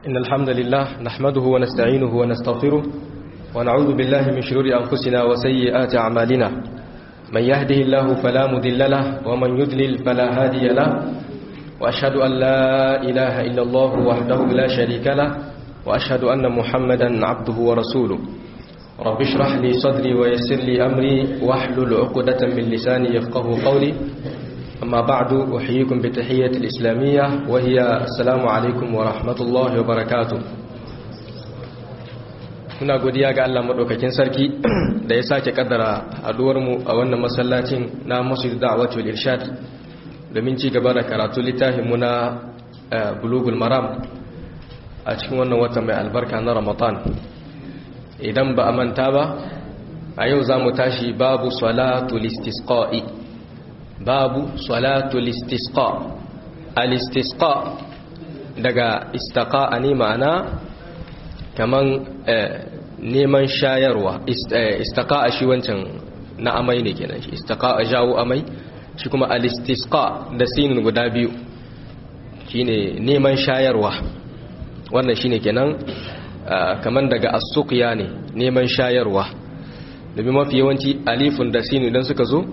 إن الحمد لله نحمده ونستعينه ونستغفره ونعوذ بالله من شرور أنفسنا وسيئات أعمالنا من يهده الله فلا مذل له ومن يذلل فلا هادي له وأشهد أن لا إله إلا الله وحده لا شريك له وأشهد أن محمدا عبده ورسوله رب اشرح لي صدري ويسر لي أمري واحلل عقدة من لساني يفقه قولي أما بعد أحييكم بتحية الإسلامية وهي السلام عليكم ورحمة الله وبركاته muna godiya ga Allah madaukakin sarki da ya sake kaddara haduwarmu a wannan masallacin na Masjid Da'wat wal Irshad domin ci gaba da karatu littafin mu na Bulugul Maram a cikin wannan wata mai albarka na Ramadan idan ba a manta ba a yau zamu tashi babu salatul istisqa'i babu salatul istisqa al-istisqa daga istaqa ne ma'ana kaman neman shayarwa istaqa shi wancan na amai ne kenan shi istaqa jawo amai shi kuma al-istisqa da sinin guda biyu shine neman shayarwa wannan shine kenan kaman daga as-suqya ne neman shayarwa domin mafi yawanci alifun da sinu idan suka zo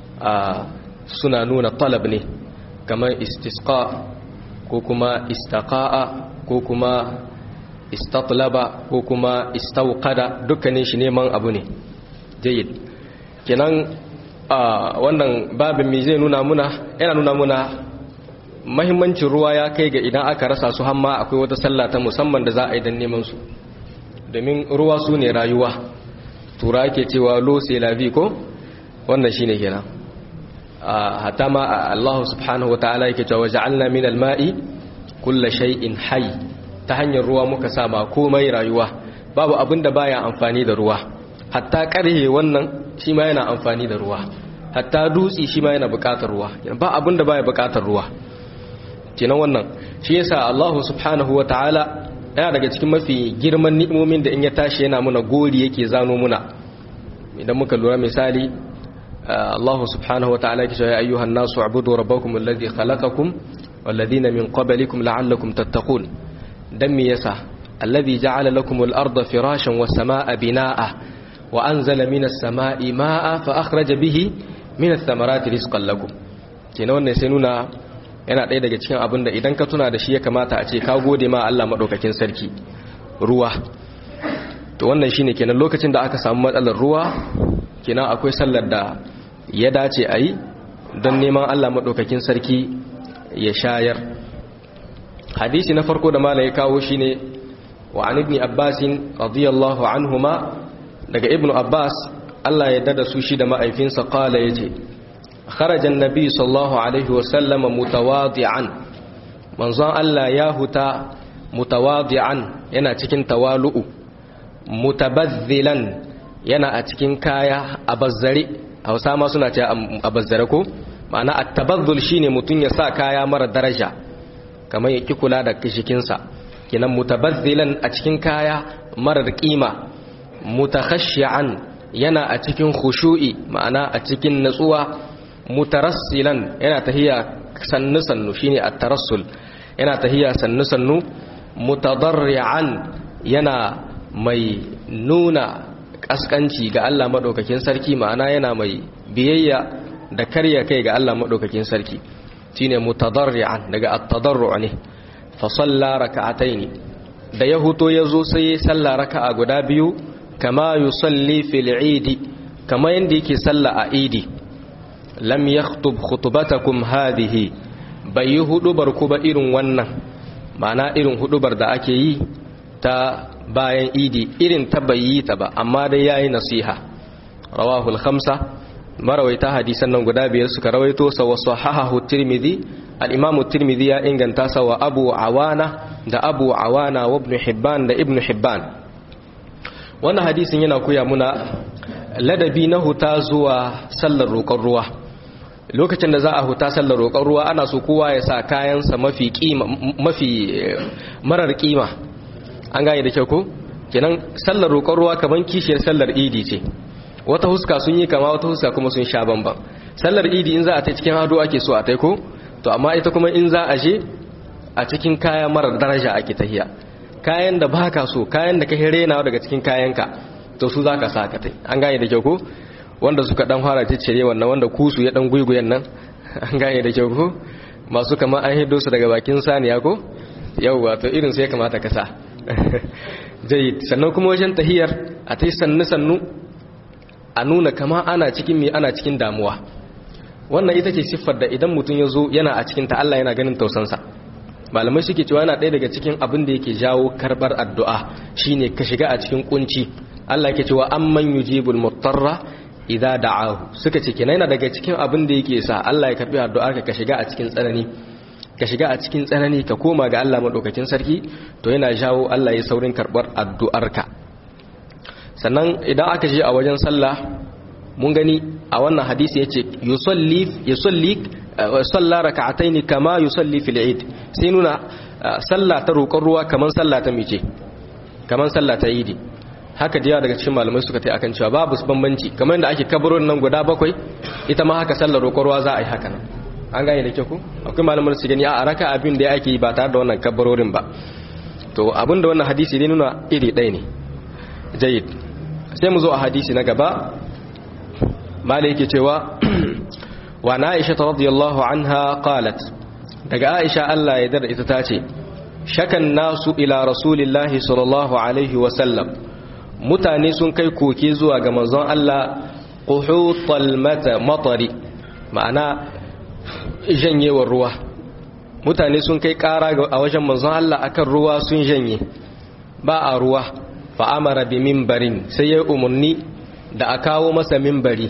suna nuna talab ne kamar istisqa ko kuma istaqa'a ko kuma istatlaba ko kuma istauqada dukkanin shi neman abu ne jayyid kenan wannan babin me zai nuna muna yana nuna muna mahimmancin ruwa ya kai ga idan aka rasa su hamma akwai wata sallah ta musamman da za a yi don neman su domin ruwa su ne rayuwa tura ake cewa lo sai lavi ko wannan shine kenan hatta ma Allah subhanahu wa ta'ala yake cewa ja'alna min al-ma'i kullu shay'in hayy ta hanyar ruwa muka sa ma komai rayuwa babu abin da baya amfani da ruwa hatta karhe wannan shi ma yana amfani da ruwa hatta dutsi shi ma yana buƙatar ruwa ba abin da baya buƙatar ruwa kenan wannan shi yasa Allah subhanahu wa ta'ala yana daga cikin mafi girman ni'imomin da in ya tashi yana muna gori yake zano muna idan muka lura misali Allah subhanahu wa ta'ala yake cewa ya ayyuhan nasu ubudu rabbakum alladhi khalaqakum walladhina min qablikum la'allakum tattaqun dan me yasa alladhi ja'ala lakum al-ardha firashan was samaa'a binaa'a wa anzala minas samaa'i maa'a fa akhraja bihi minas thamarati rizqan lakum kenan wannan sai nuna yana ɗaya daga cikin abin da idan ka tuna da shi ya kamata a ce ka gode ma Allah madaukakin sarki ruwa to wannan shine kenan lokacin da aka samu matsalar ruwa kenan akwai sallar da ya dace a yi don neman Allah maɗaukakin sarki ya shayar hadisi na farko da mala ya kawo shi ne wa an ibni abbasin radiyallahu anhuma daga ibn abbas Allah ya dada su shi da ma'aifinsa kala ya ce kharajan nabi sallallahu alaihi wasallama mutawadi'an manzon Allah ya huta mutawadi'an yana cikin tawalu'u mutabazzilan yana a cikin kaya a bazzare hausa ma suna ce a bazzare ko ma'ana at-tabazzul shine mutun ya sa kaya mara daraja kamar ya ki kula da kishikinsa kenan mutabazzilan a cikin kaya marar kima mutakhashshi'an yana a cikin khushu'i ma'ana a cikin natsuwa mutarassilan yana tahiya sannu sannu shine at-tarassul yana tahiya sannu sannu mutadarri'an yana mai nuna kaskanci ga Allah maɗaukakin sarki ma'ana yana mai biyayya da karya kai ga Allah maɗaukakin sarki shine mutadarri'an daga at-tadarru' ne fa salla raka'ataini da ya huto yazo sai salla raka'a guda biyu kama yusalli fil eid kama yanda yake salla a idi lam yakhtub khutbatakum hadhihi bai hudubar ku ba irin wannan ma'ana irin hudubar da ake yi ta bayan idi irin ta bayi ta ba amma dai yayi nasiha rawahul khamsa marawaita hadisan nan guda biyar suka rawaito sa wa sahahahu tirmidhi al-imam tirmidhi ya inganta sa wa abu awana da abu awana wa ibn hibban da ibn hibban wannan hadisin yana koya muna ladabi na huta zuwa sallar roƙon ruwa lokacin da za a huta sallar roƙon ruwa ana so kowa ya sa kayansa mafi kima mafi marar kima an gane da kyau ko kenan sallar roƙon ruwa kaman kishiyar sallar idi ce wata huska sun yi kama wata huska kuma sun sha bamban sallar idi in za a ta cikin hado ake so a taiko to amma ita kuma in za a je a cikin kaya marar daraja ake tahiya kayan da baka so kayan da ka rena daga cikin kayanka to su zaka sa ka tai an gane da kyau ko wanda suka dan fara ciccire wannan wanda kusu ya dan guiguyen nan an gane da kyau ko masu kama an hido su daga bakin saniya ko yauwa to irin su ya kamata ka sa jayyid sannan kuma wajen tahiyar a tai sannu sannu a nuna kama ana cikin me ana cikin damuwa wannan ita ce siffar da idan mutum ya zo yana a cikin ta Allah yana ganin tausansa malamai suke cewa yana ɗaya daga cikin abin da yake jawo karɓar addu'a shine ka shiga a cikin kunci Allah yake cewa amman yujibul mutarra idza da'ahu suka ce kenan yana daga cikin abin da yake sa Allah ya karbi addu'arka ka shiga a cikin tsanani ka shiga a cikin tsanani ka koma ga Allah madaukakin sarki to yana jawo Allah ya saurin karɓar addu'arka sannan idan aka je a wajen sallah mun gani a wannan hadisi yace yusalli yusalli salla raka'ataini kama yusalli fil eid sai nuna sallah ta roƙon ruwa kaman sallah ta mice kaman sallah ta idi haka da yawa daga cikin malamai suka tai akan cewa babu bambanci kamar yadda ake kabarin nan guda bakwai ita ma haka sallar roƙon ruwa za a yi haka nan an gane da kyau ko akwai malamai su gani a raka abin da ake yi ba tare da wannan kabarorin ba to abin da wannan hadisi ne nuna iri ɗaya ne jayyid sai mu zo a hadisi na gaba malai yake cewa wa na aisha ta radiyallahu anha qalat daga aisha Allah ya dar ita tace shakan nasu ila rasulillahi sallallahu alaihi wa sallam mutane sun kai koke zuwa ga manzon Allah quhutal mata matari ma'ana janyewar ruwa mutane sun kai kara a wajen manzon Allah akan ruwa sun janye ba a ruwa fa amara bi minbarin sai ya umarni da a kawo masa minbari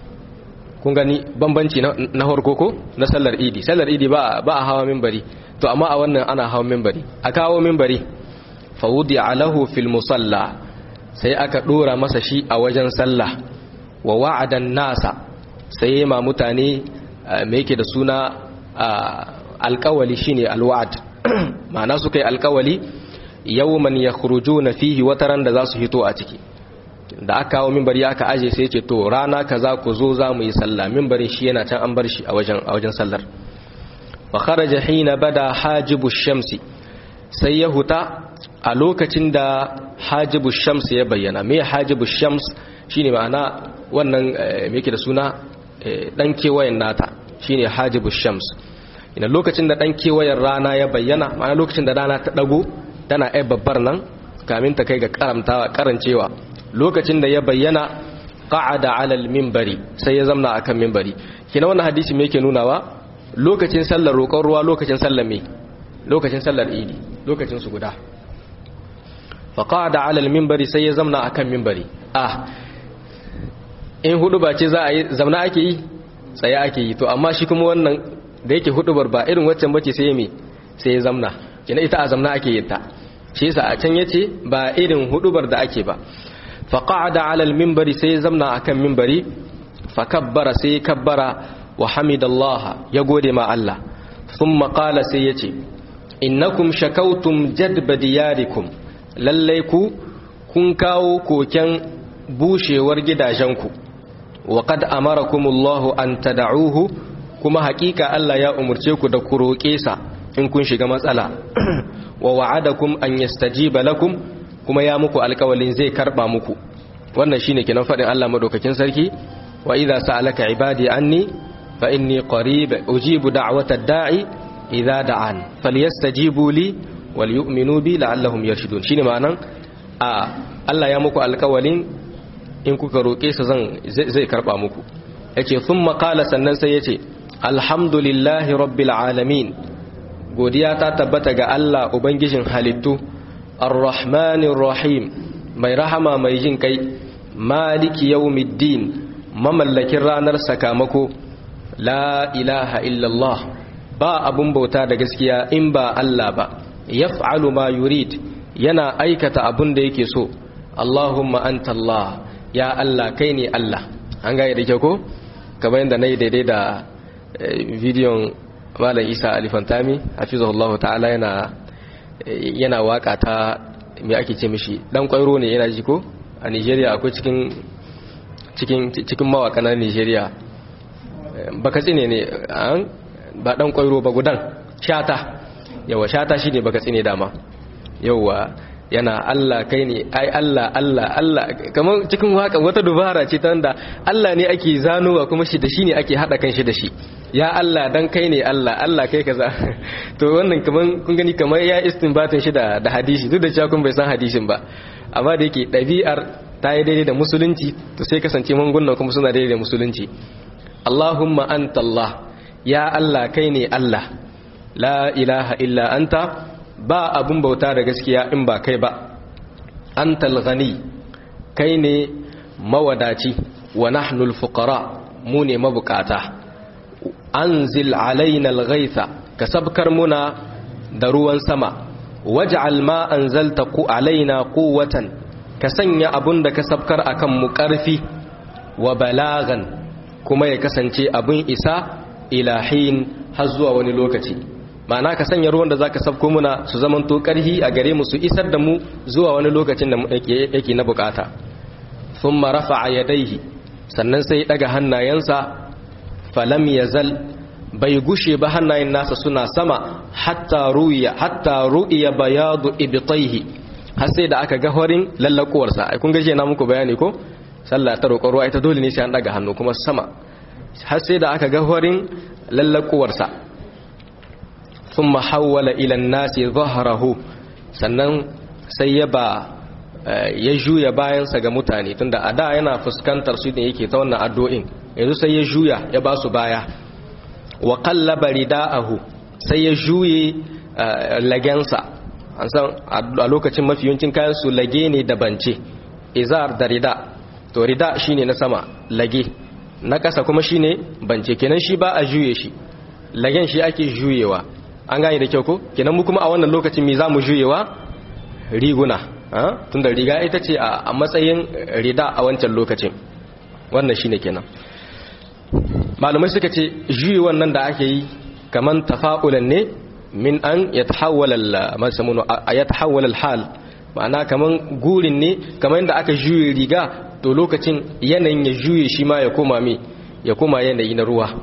kun gani bambanci na harko ko na sallar idi sallar idi ba a hawa minbari to amma a wannan ana hawa minbari a kawo minbari fa wudi alahu fil musalla sai aka dora masa shi a wajen sallah wa wa'adan nasa sai ma mutane me yake da suna alkawali shine alwa'd ma'ana suka yi alkawali yawman yakhrujuna fihi wataran da za su hito a ciki da aka kawo minbari aka aje sai ce to rana kaza ku zo za mu yi sallah minbarin shi yana can an bar shi a wajen a wajen sallar fa kharaja hina bada hajibu shamsi sai ya huta a lokacin da hajibu shams ya bayyana me hajibu shams shine ma'ana wannan me yake da suna dan kewayen nata shine hajibu shams ina lokacin da dan kewayen rana ya bayyana ma'ana lokacin da rana ta dago tana ai babbar nan kamin ta kai ga karamtawa karancewa lokacin da ya bayyana qa'ada 'ala al-minbari sai ya zamna akan minbari kina wannan hadisi me yake nunawa lokacin sallar roƙon ruwa lokacin sallar me lokacin sallar idi lokacin su guda fa qa'ada 'ala al-minbari sai ya zamna akan minbari ah in hudu ba ce za a yi zamna ake yi tsaye ake yi to amma shi kuma wannan da yake hudubar ba irin waccan bace sai ya me sai ya zamna kina ita a zamna ake yin ta shi yasa a can yace ba irin hudubar da ake ba fa qa'ada 'ala al-minbari sai zamna akan minbari fa kabbara sai kabbara wa hamidallaha ya gode ma Allah thumma qala sai yace innakum shakautum jadba diyarikum lalle ku kun kawo koken bushewar gidajenku wa qad amarakumullahu an tad'uhu kuma hakika Allah ya umurce ku da ku roƙe sa in kun shiga matsala wa wa'adakum an yastajiba lakum kuma ya muku alƙawalin zai karba muku wannan shine kenan fadin Allah madaukakin sarki wa idza sa'alaka ibadi anni fa inni qarib ujibu da'wata da'i idza da'an falyastajibu li wal yu'minu bi la'allahum yarshudun shine ma'anan a Allah ya muku alƙawalin in kuka roƙe sa zan zai karba muku yace thumma qala sannan sai yace alhamdulillahi rabbil alamin godiya ta tabbata ga Allah Ubangijin halittu, Ar-Rahmanir Rahim, mai rahama mai jin kai, Maliki yawmiddin, mamallakin ranar sakamako, La ilaha illallah, ba abun bauta da gaskiya in ba Allah ba, yaf'alu ma yurid, yana aikata abun da yake so, Allahumma anta Allah, ya Allah kai ne Allah. An gaya da kyau ko? Kamar yadda na yi daidai da bidiyon malam isa alifantami hafizahullahu ta'ala yana yana waka ta me ake ce mishi dan kwairo ne yana ji ko a Nigeria akwai cikin cikin cikin mawaka na Nigeria baka tsine ne ba dan kwairo ba gudan shata yawa shata shine baka tsine dama yauwa yana Allah kai ne ai Allah Allah Allah kamar cikin waka wata dubara ce ta wanda Allah ne ake zanowa kuma shi da shi ne ake hada kan shi da shi ya Allah dan kai ne Allah Allah kai kaza to wannan kaman kun gani kamar ya istinbatin shi da da hadisi duk da cewa kun bai san hadisin ba amma da yake ɗabi'ar ta yi daidai da musulunci to sai kasance mangunan kuma suna daidai da musulunci Allahumma anta Allah ya Allah kai ne Allah la ilaha illa anta ba abun bauta da gaskiya in ba kai ba antal ghani kai ne mawadaci wa nahnu al-fuqara mu ne mabukata anzil alaina al-ghaytha ka sabkar muna da ruwan sama waj'al ma anzalta ku alaina quwwatan ka sanya abun da ka sabkar akan mu karfi wa balagan kuma ya kasance abun isa ilahin har zuwa wani lokaci ma'ana ka sanya ruwan da zaka sabko muna su zamanto karhi a gare mu su isar da mu zuwa wani lokacin da yake na bukata thumma rafa'a yadayhi sannan sai daga hannayensa falam yazal bai gushe ba hannayen nasa suna sama hatta ruya hatta ru'iya bayadu ibtayhi har sai da aka ga horin lallakuwarsa ai kun gaje na muku bayani ko sallah ta roƙon ruwa ita dole ne sai an daga hannu kuma sama har sai da aka ga horin lallakuwarsa ثم حول إلى الناس ظهره sannan sai ya ba ya juya bayansa ga mutane tunda a da yana fuskantar su ne yake ta wannan addu'in yanzu sai ya juya ya ba su baya wa qallaba rida'ahu sai ya juye lagensa an san a lokacin mafi yawancin kayan su lage ne da bance izar da rida to rida shine na sama lage na kasa kuma shine bance kenan shi ba a juye shi lagen shi ake juyewa an gane da kyau ko kenan mu kuma a wannan lokacin me zamu juyewa riguna tunda riga ita ce a matsayin rida a wancan lokacin wannan shine kenan malumai suka ce juye wannan da ake yi kaman tafa'ulan ne min an yatahawwala yatahawwala al-hal ma'ana kaman gurin ne kaman yadda aka juye riga to lokacin yanayin ya juye shi ma ya koma me ya koma yanayi na ruwa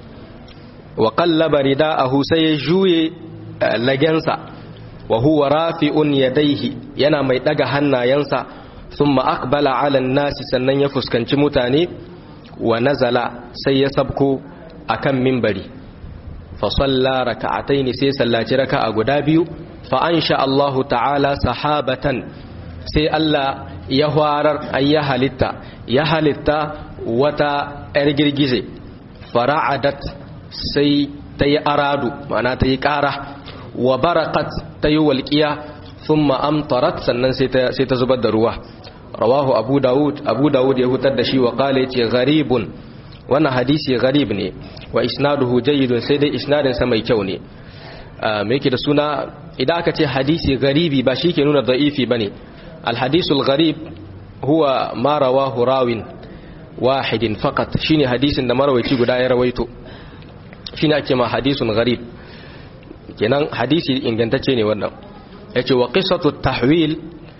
wa qallaba rida'ahu sai ya juye lagensa wa huwa rafi'un yadayhi yana mai daga hannayensa thumma aqbala 'ala an-nasi sannan ya fuskanci mutane wa nazala sai ya sabko akan minbari fa salla raka'atayn sai sallaci raka'a guda biyu fa ansha Allah ta'ala sahabatan sai Allah ya hwarar ayya halitta ya halitta wata yar girgize fara'adat sai ta yi aradu ma'ana ta yi ƙara wa barakat ta yi walƙiya sun ma'amtarat sannan sai ta zubar da ruwa rawahu abu dawud abu dawud ya hutar da shi wa ƙale ce garibun wannan hadisi garib ne wa isnaduhu jayyidun sai dai isnadinsa mai kyau ne mai yake da suna idan aka ce hadisi garibi ba shi ke nuna da'ifi ba ne alhadisul garib huwa ma rawahu rawin wahidin fakat shine hadisin da marawaici guda ya rawaito shine ake ma hadisun gharib kenan hadisi ingantacce ne wannan yace wa qissatu tahwil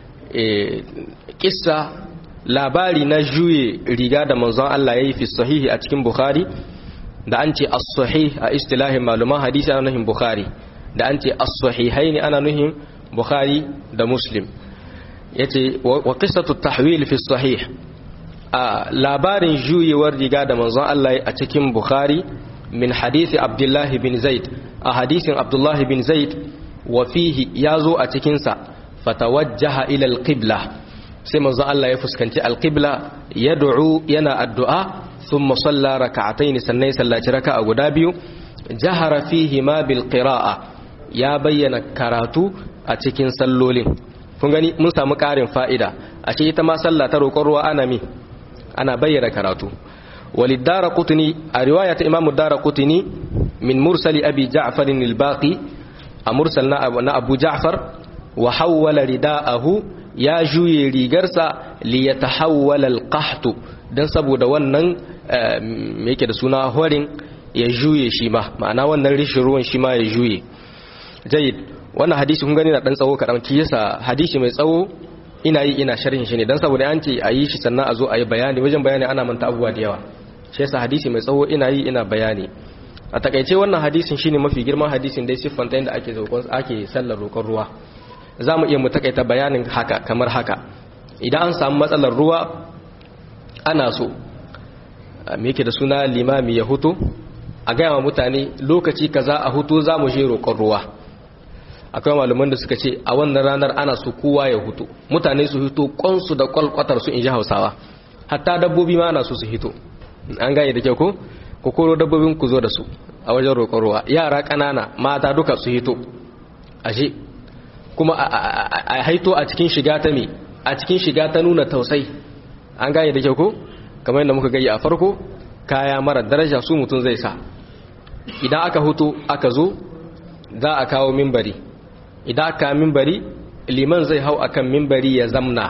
kissa labari na juye riga da manzon Allah yayi fi sahihi a cikin bukhari da an ce as-sahih a istilahin maluman hadisi ana nuhin bukhari da an ce as-sahihaini ana nuhin bukhari da muslim yace wa qissatu tahwil fi sahih a labarin juyewar riga da manzon Allah a cikin bukhari min hadisi abdullahi bin zaid a hadisin abdullahi bin zaid wa fihi ya zo a cikinsa fatawajjaha ila alqibla sai manzo Allah ya fuskanci alqibla yad'u yana addu'a thumma salla rak'atayn sannan sallaci raka'a guda biyu jahara fihi ma bil qira'a ya bayyana karatu a cikin sallolin kun gani mun samu karin fa'ida ashe ita ma sallah ta roƙon ruwa ana mi ana bayyana karatu وللدار قطني رواية إمام الدار قطني من مرسل أبي جعفر الباقي أمرسلنا أبو جعفر وحول رداءه يا جوي ريغرسا ليتحول القحط dan saboda wannan me yake da suna horin ya juye shi ma ma'ana wannan rishin ruwan shi ma ya juye jayyid wannan hadisi kun gani na dan tsawo kadan ki yasa hadisi mai tsawo ina yi ina sharhin shi ne dan saboda an ce a yi shi sannan a zo a yi bayani wajen bayani ana manta abubuwa da yawa shi yasa hadisi mai tsawo ina yi ina bayani a takaice wannan hadisin shine mafi girman hadisin dai siffanta inda ake roƙon ake sallar roƙon ruwa za mu iya mu takaita bayanin haka kamar haka idan an samu matsalar ruwa ana so me yake da suna limami ya hutu a gaya wa mutane lokaci kaza a hutu za mu je roƙon ruwa akwai malaman da suka ce a wannan ranar ana so kowa ya hutu mutane su hito kwansu da kwalkwatar su in ji hausawa hatta dabbobi ma ana so su hito an gane da kyau ko ku koro dabbobin ku zo da su a wajen roƙon ruwa yara ƙanana mata duka su hito ashe kuma a haito a cikin shiga ta me a cikin shiga ta nuna tausai an gane da kyau ko kamar yadda muka gani a farko kaya mara daraja su mutum zai sa idan aka hutu aka zo za a kawo mimbari idan aka mimbari liman zai hau akan mimbari ya zamna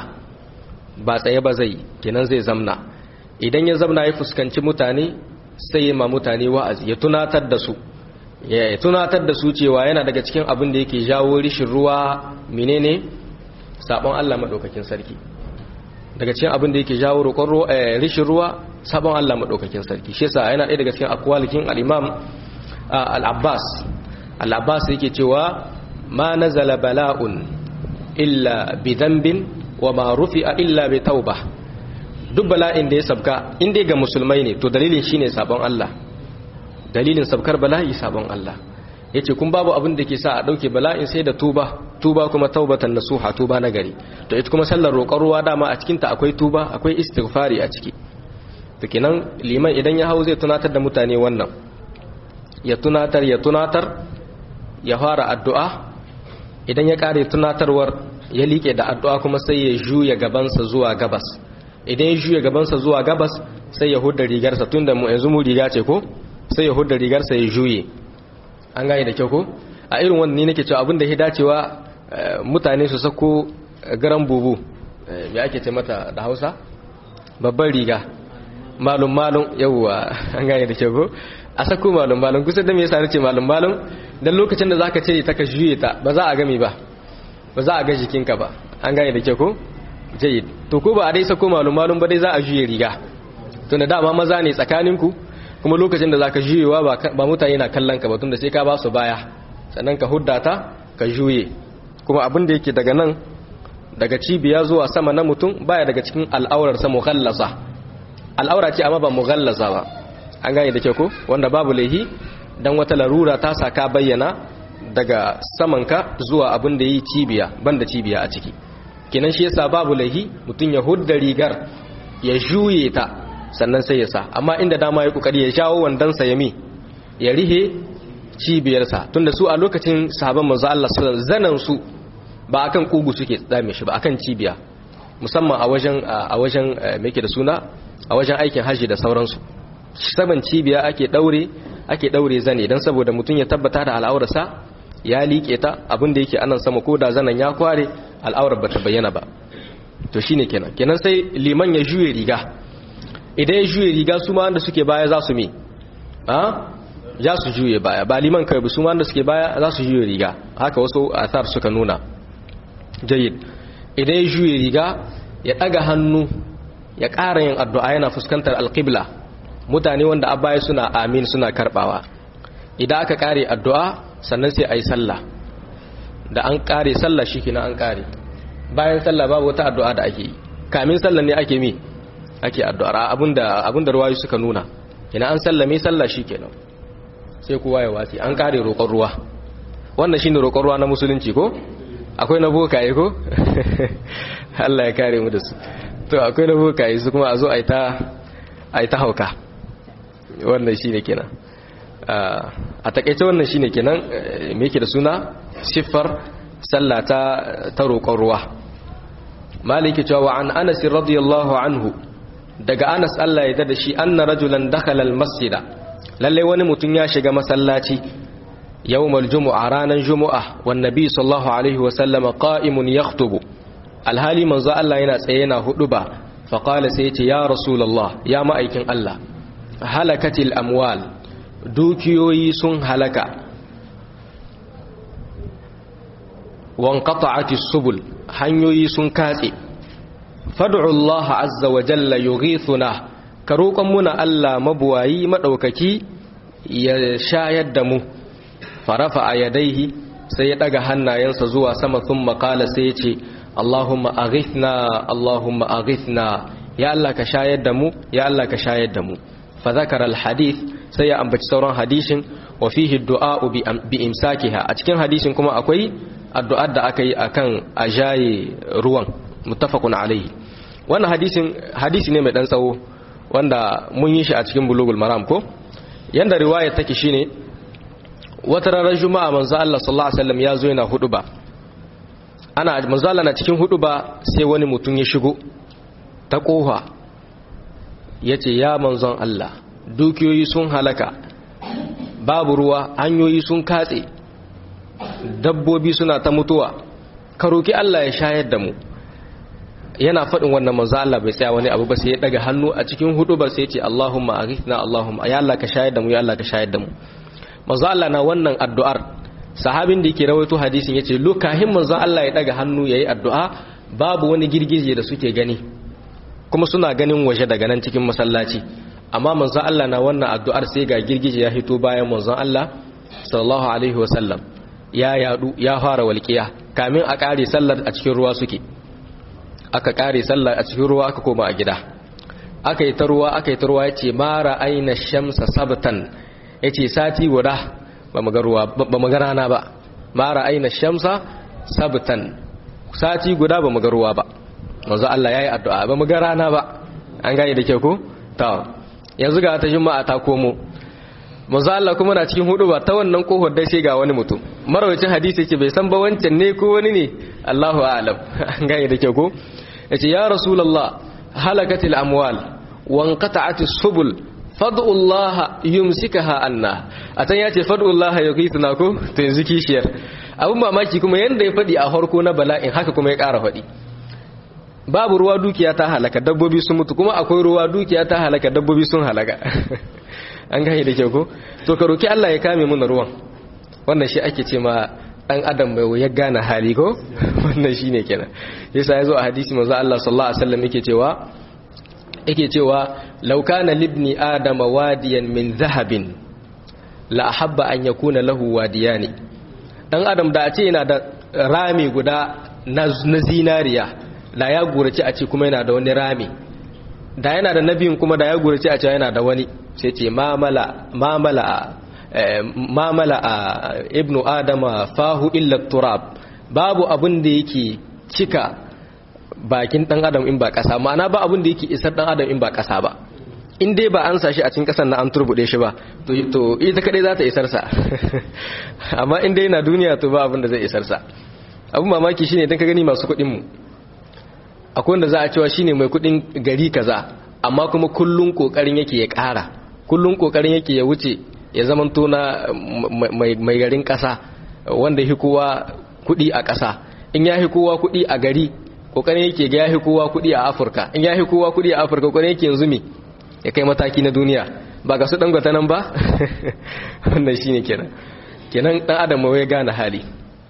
ba tsaye ba zai kenan zai zamna idan ya zamna ya fuskanci mutane sai ya ma mutane wa'azi ya tunatar da su ya tunatar da su cewa yana daga cikin abin da yake jawo rishin ruwa menene sabon Allah madaukakin sarki daga cikin abin da yake jawo roƙon rishin ruwa sabon Allah madaukakin sarki shi yasa yana ɗaya daga cikin akwalikin al-Imam al-Abbas al-Abbas yake cewa ma nazala bala'un illa bi dhanbin wa ma rufi'a illa bi tauba duk bala'in da ya sabka in dai ga musulmai ne to dalilin shine sabon Allah dalilin sabkar bala'i sabon Allah yace kun babu abin da ke sa a dauke bala'in sai da tuba tuba kuma taubatan nasuha tuba na gari to ita kuma sallar roƙon ruwa dama a cikin ta akwai tuba akwai istighfari a ciki to kenan liman idan ya hau zai tunatar da mutane wannan ya tunatar ya tunatar ya fara addu'a idan ya kare tunatarwar ya liƙe da addu'a kuma sai ya juya gabansa zuwa gabas idan ya juya gabansa zuwa gabas sai ya hudda rigarsa tunda mu yanzu mu riga ce ko sai ya hudda rigarsa ya juye an gane da kyau ko a irin wannan ne nake cewa abin da ya dacewa mutane su sako garan bubu me ake ce mata da Hausa babban riga malum malum yawwa an gane da kyau ko a sako malum malum kusa da me yasa nace malum malum dan lokacin da zaka cire ta ka juye ta ba za a game ba ba za a ga jikinka ba an gane da kyau ko jayyid to ko ba a dai sako malum malum ba dai za a juye riga tunda dama maza ne tsakaninku kuma lokacin da zaka juyewa ba mutane na kallon ka ba tunda sai ka ba su baya sannan ka hudda ta ka juye kuma abin da yake daga nan daga cibiya zuwa sama na mutum baya daga cikin al'aurar sa mughallasa al'aura ce amma ba mughallasa ba an gane da ke ko wanda babu laihi dan wata larura ta saka bayyana daga samanka zuwa abin da yi cibiya banda cibiya a ciki kenan shi yasa babu laihi mutum ya hudda rigar ya juye ta sannan sai ya sa amma inda dama ya kokari ya jawo wandansa ya mi ya rihe cibiyarsa tunda su a lokacin sahaban manzo Allah sallallahu zanan su ba akan kugu suke tsame shi ba akan cibiya musamman a wajen a wajen me yake da suna a wajen aikin haji da sauransu saban cibiya ake daure ake daure zane dan saboda mutum ya tabbata da al'aurarsa ya liƙe ta abin da yake anan sama ko da zanan ya kware al'aurar bata bayyana ba to shine kenan kenan sai liman ya juye riga idan ya juye riga su ma wanda suke baya za su me a za su juye baya ba liman kai su ma wanda suke baya za su juye riga haka wasu athar suka nuna jayyid idan ya juye riga ya daga hannu ya ƙara yin addu'a yana fuskantar alqibla mutane wanda a baya suna amin suna karbawa idan aka kare addu'a sannan sai ayi sallah da an kare sallah shikenan an kare bayan sallah babu wata addu'a da ake yi kamin sallah ne ake mi ake addu'ar abinda abinda ruwayu suka nuna ina an sallame sallah shikenan sai kowa ya wasi an kare roƙon ruwa wannan shine roƙon ruwa na musulunci ko akwai na bokaye ko Allah ya kare mu da su to akwai na bokaye su kuma a zo ai ta ai ta hauka wannan shine kenan a takeice wannan shine kenan me yake da suna siffar sallah ta ta roƙon ruwa maliki cewa an Anas radiyallahu anhu daga Anas Allah ya dada shi anna rajulan dakhala almasjida lalle wani mutum ya shiga masallaci yawmal jumu'a ranan jumu'a wan nabi sallallahu alaihi wa sallama qa'imun yakhutubu alhali manzo Allah yana tsaye yana huduba fa qala sai yace ya rasulullah ya ma'aikin Allah halakatil amwal dukiyoyi sun halaka wanqata'atis subul hanyoyi sun katse fad'u Allah azza wa jalla yughithuna ka roƙon muna Allah mabuwayi madaukaki ya shayar da mu farafa a yadaihi sai ya daga hannayensa zuwa sama thumma qala sai ya ce Allahumma aghithna Allahumma aghithna ya Allah ka shayar da mu ya Allah ka shayar da mu fa zakara al hadith sai ya ambaci sauran hadisin wa fihi du'a bi imsakiha a cikin hadisin kuma akwai addu'ar da aka yi akan ajaye ruwan muttafaqun alaihi wannan hadisin hadisi ne mai dan tsawo wanda mun yi shi a cikin bulugul maram ko yanda riwaya take shine wata ranar juma'a manzo Allah sallallahu alaihi wasallam ya zo yana huduba ana manzo Allah na cikin huduba sai wani mutum ya shigo ta kofa yace ya manzon Allah dukiyoyi sun halaka babu ruwa hanyoyi sun katse dabbobi suna ta mutuwa ka roki Allah ya shayar da mu yana faɗin wannan manzo Allah bai tsaya wani abu ba sai ya daga hannu a cikin hudu ba sai ya ce Allahumma aghithna Allahumma ya Allah ka shayar da mu ya Allah ka shayar da mu manzo Allah na wannan addu'ar sahabin da yake rawaito hadisin yace lokahin manzo Allah ya daga hannu yayi addu'a babu wani girgije da suke gani kuma suna ganin waje daga nan cikin masallaci amma manzo Allah na wannan addu'ar sai ga girgije ya hito bayan manzo Allah sallallahu alaihi wasallam ya yadu ya fara walƙiya kamin a kare sallar a cikin ruwa suke aka kare sallah a cikin ruwa aka koma a gida aka yi ta ruwa aka yi ta ruwa yace mara aina shamsa sabtan yace sati guda ba mu ga ruwa ba mu ga rana ba mara aina shamsa sabtan sati guda ba mu ga ruwa ba manzo Allah yayi addu'a ba mu ga rana ba an gane da kyau ko to yanzu ga ta juma'a ta komo manzo Allah kuma na cikin hudu ba ta wannan kohar dai sai ga wani mutum marawacin hadisi yake bai san ba wancan ne ko wani ne Allahu a'lam an gane da kyau ko yace ya rasulullah halakatil amwal wanqata'atis subul fad'u Allah yumsikaha anna atan yace fad'u Allah yughithna ko to yanzu kishiyar abun mamaki kuma yanda ya fadi a harko na bala'in haka kuma ya ƙara fadi babu ruwa dukiya ta halaka dabbobi sun mutu kuma akwai ruwa dukiya ta halaka dabbobi sun halaka an gane da kyau ko to ka roki Allah ya kame mana ruwan wannan shi ake ce ma dan adam mai ya gane hali ko wannan shine kenan yasa yazo a hadisi manzo Allah sallallahu alaihi wasallam yake cewa yake cewa law kana libni adama wadiyan min zahabin la ahabba an yakuna lahu wadiyani dan adam da a ce yana da rami guda na zinariya da ya gurace a ce kuma yana da wani rami da yana da nabiyin kuma da ya gurace a ce yana da wani sai ce mamala mamala mamala a ibnu adama fahu illa turab babu abin da yake cika bakin dan adam in ba kasa ma'ana ba abin da yake isar dan adam in ba kasa ba in dai ba an sashi a cikin kasan na an turbude shi ba to ita kadai za ta isar sa amma in dai na duniya to ba abin da zai isar sa abin mamaki shine idan ka gani masu kuɗin mu akwai wanda za a cewa shine mai kuɗin gari kaza amma kuma kullun kokarin yake ya ƙara kullun kokarin yake ya wuce ya zama tona mai garin ƙasa wanda hi kowa kuɗi a ƙasa in ya hi kowa kuɗi a gari kokarin yake ga ya hi kowa kuɗi a afirka in ya hi kowa kuɗi a afirka kokarin yake yanzu me ya kai mataki na duniya ba ga su dangwata nan ba wannan shine kenan kenan dan adam ya gane hali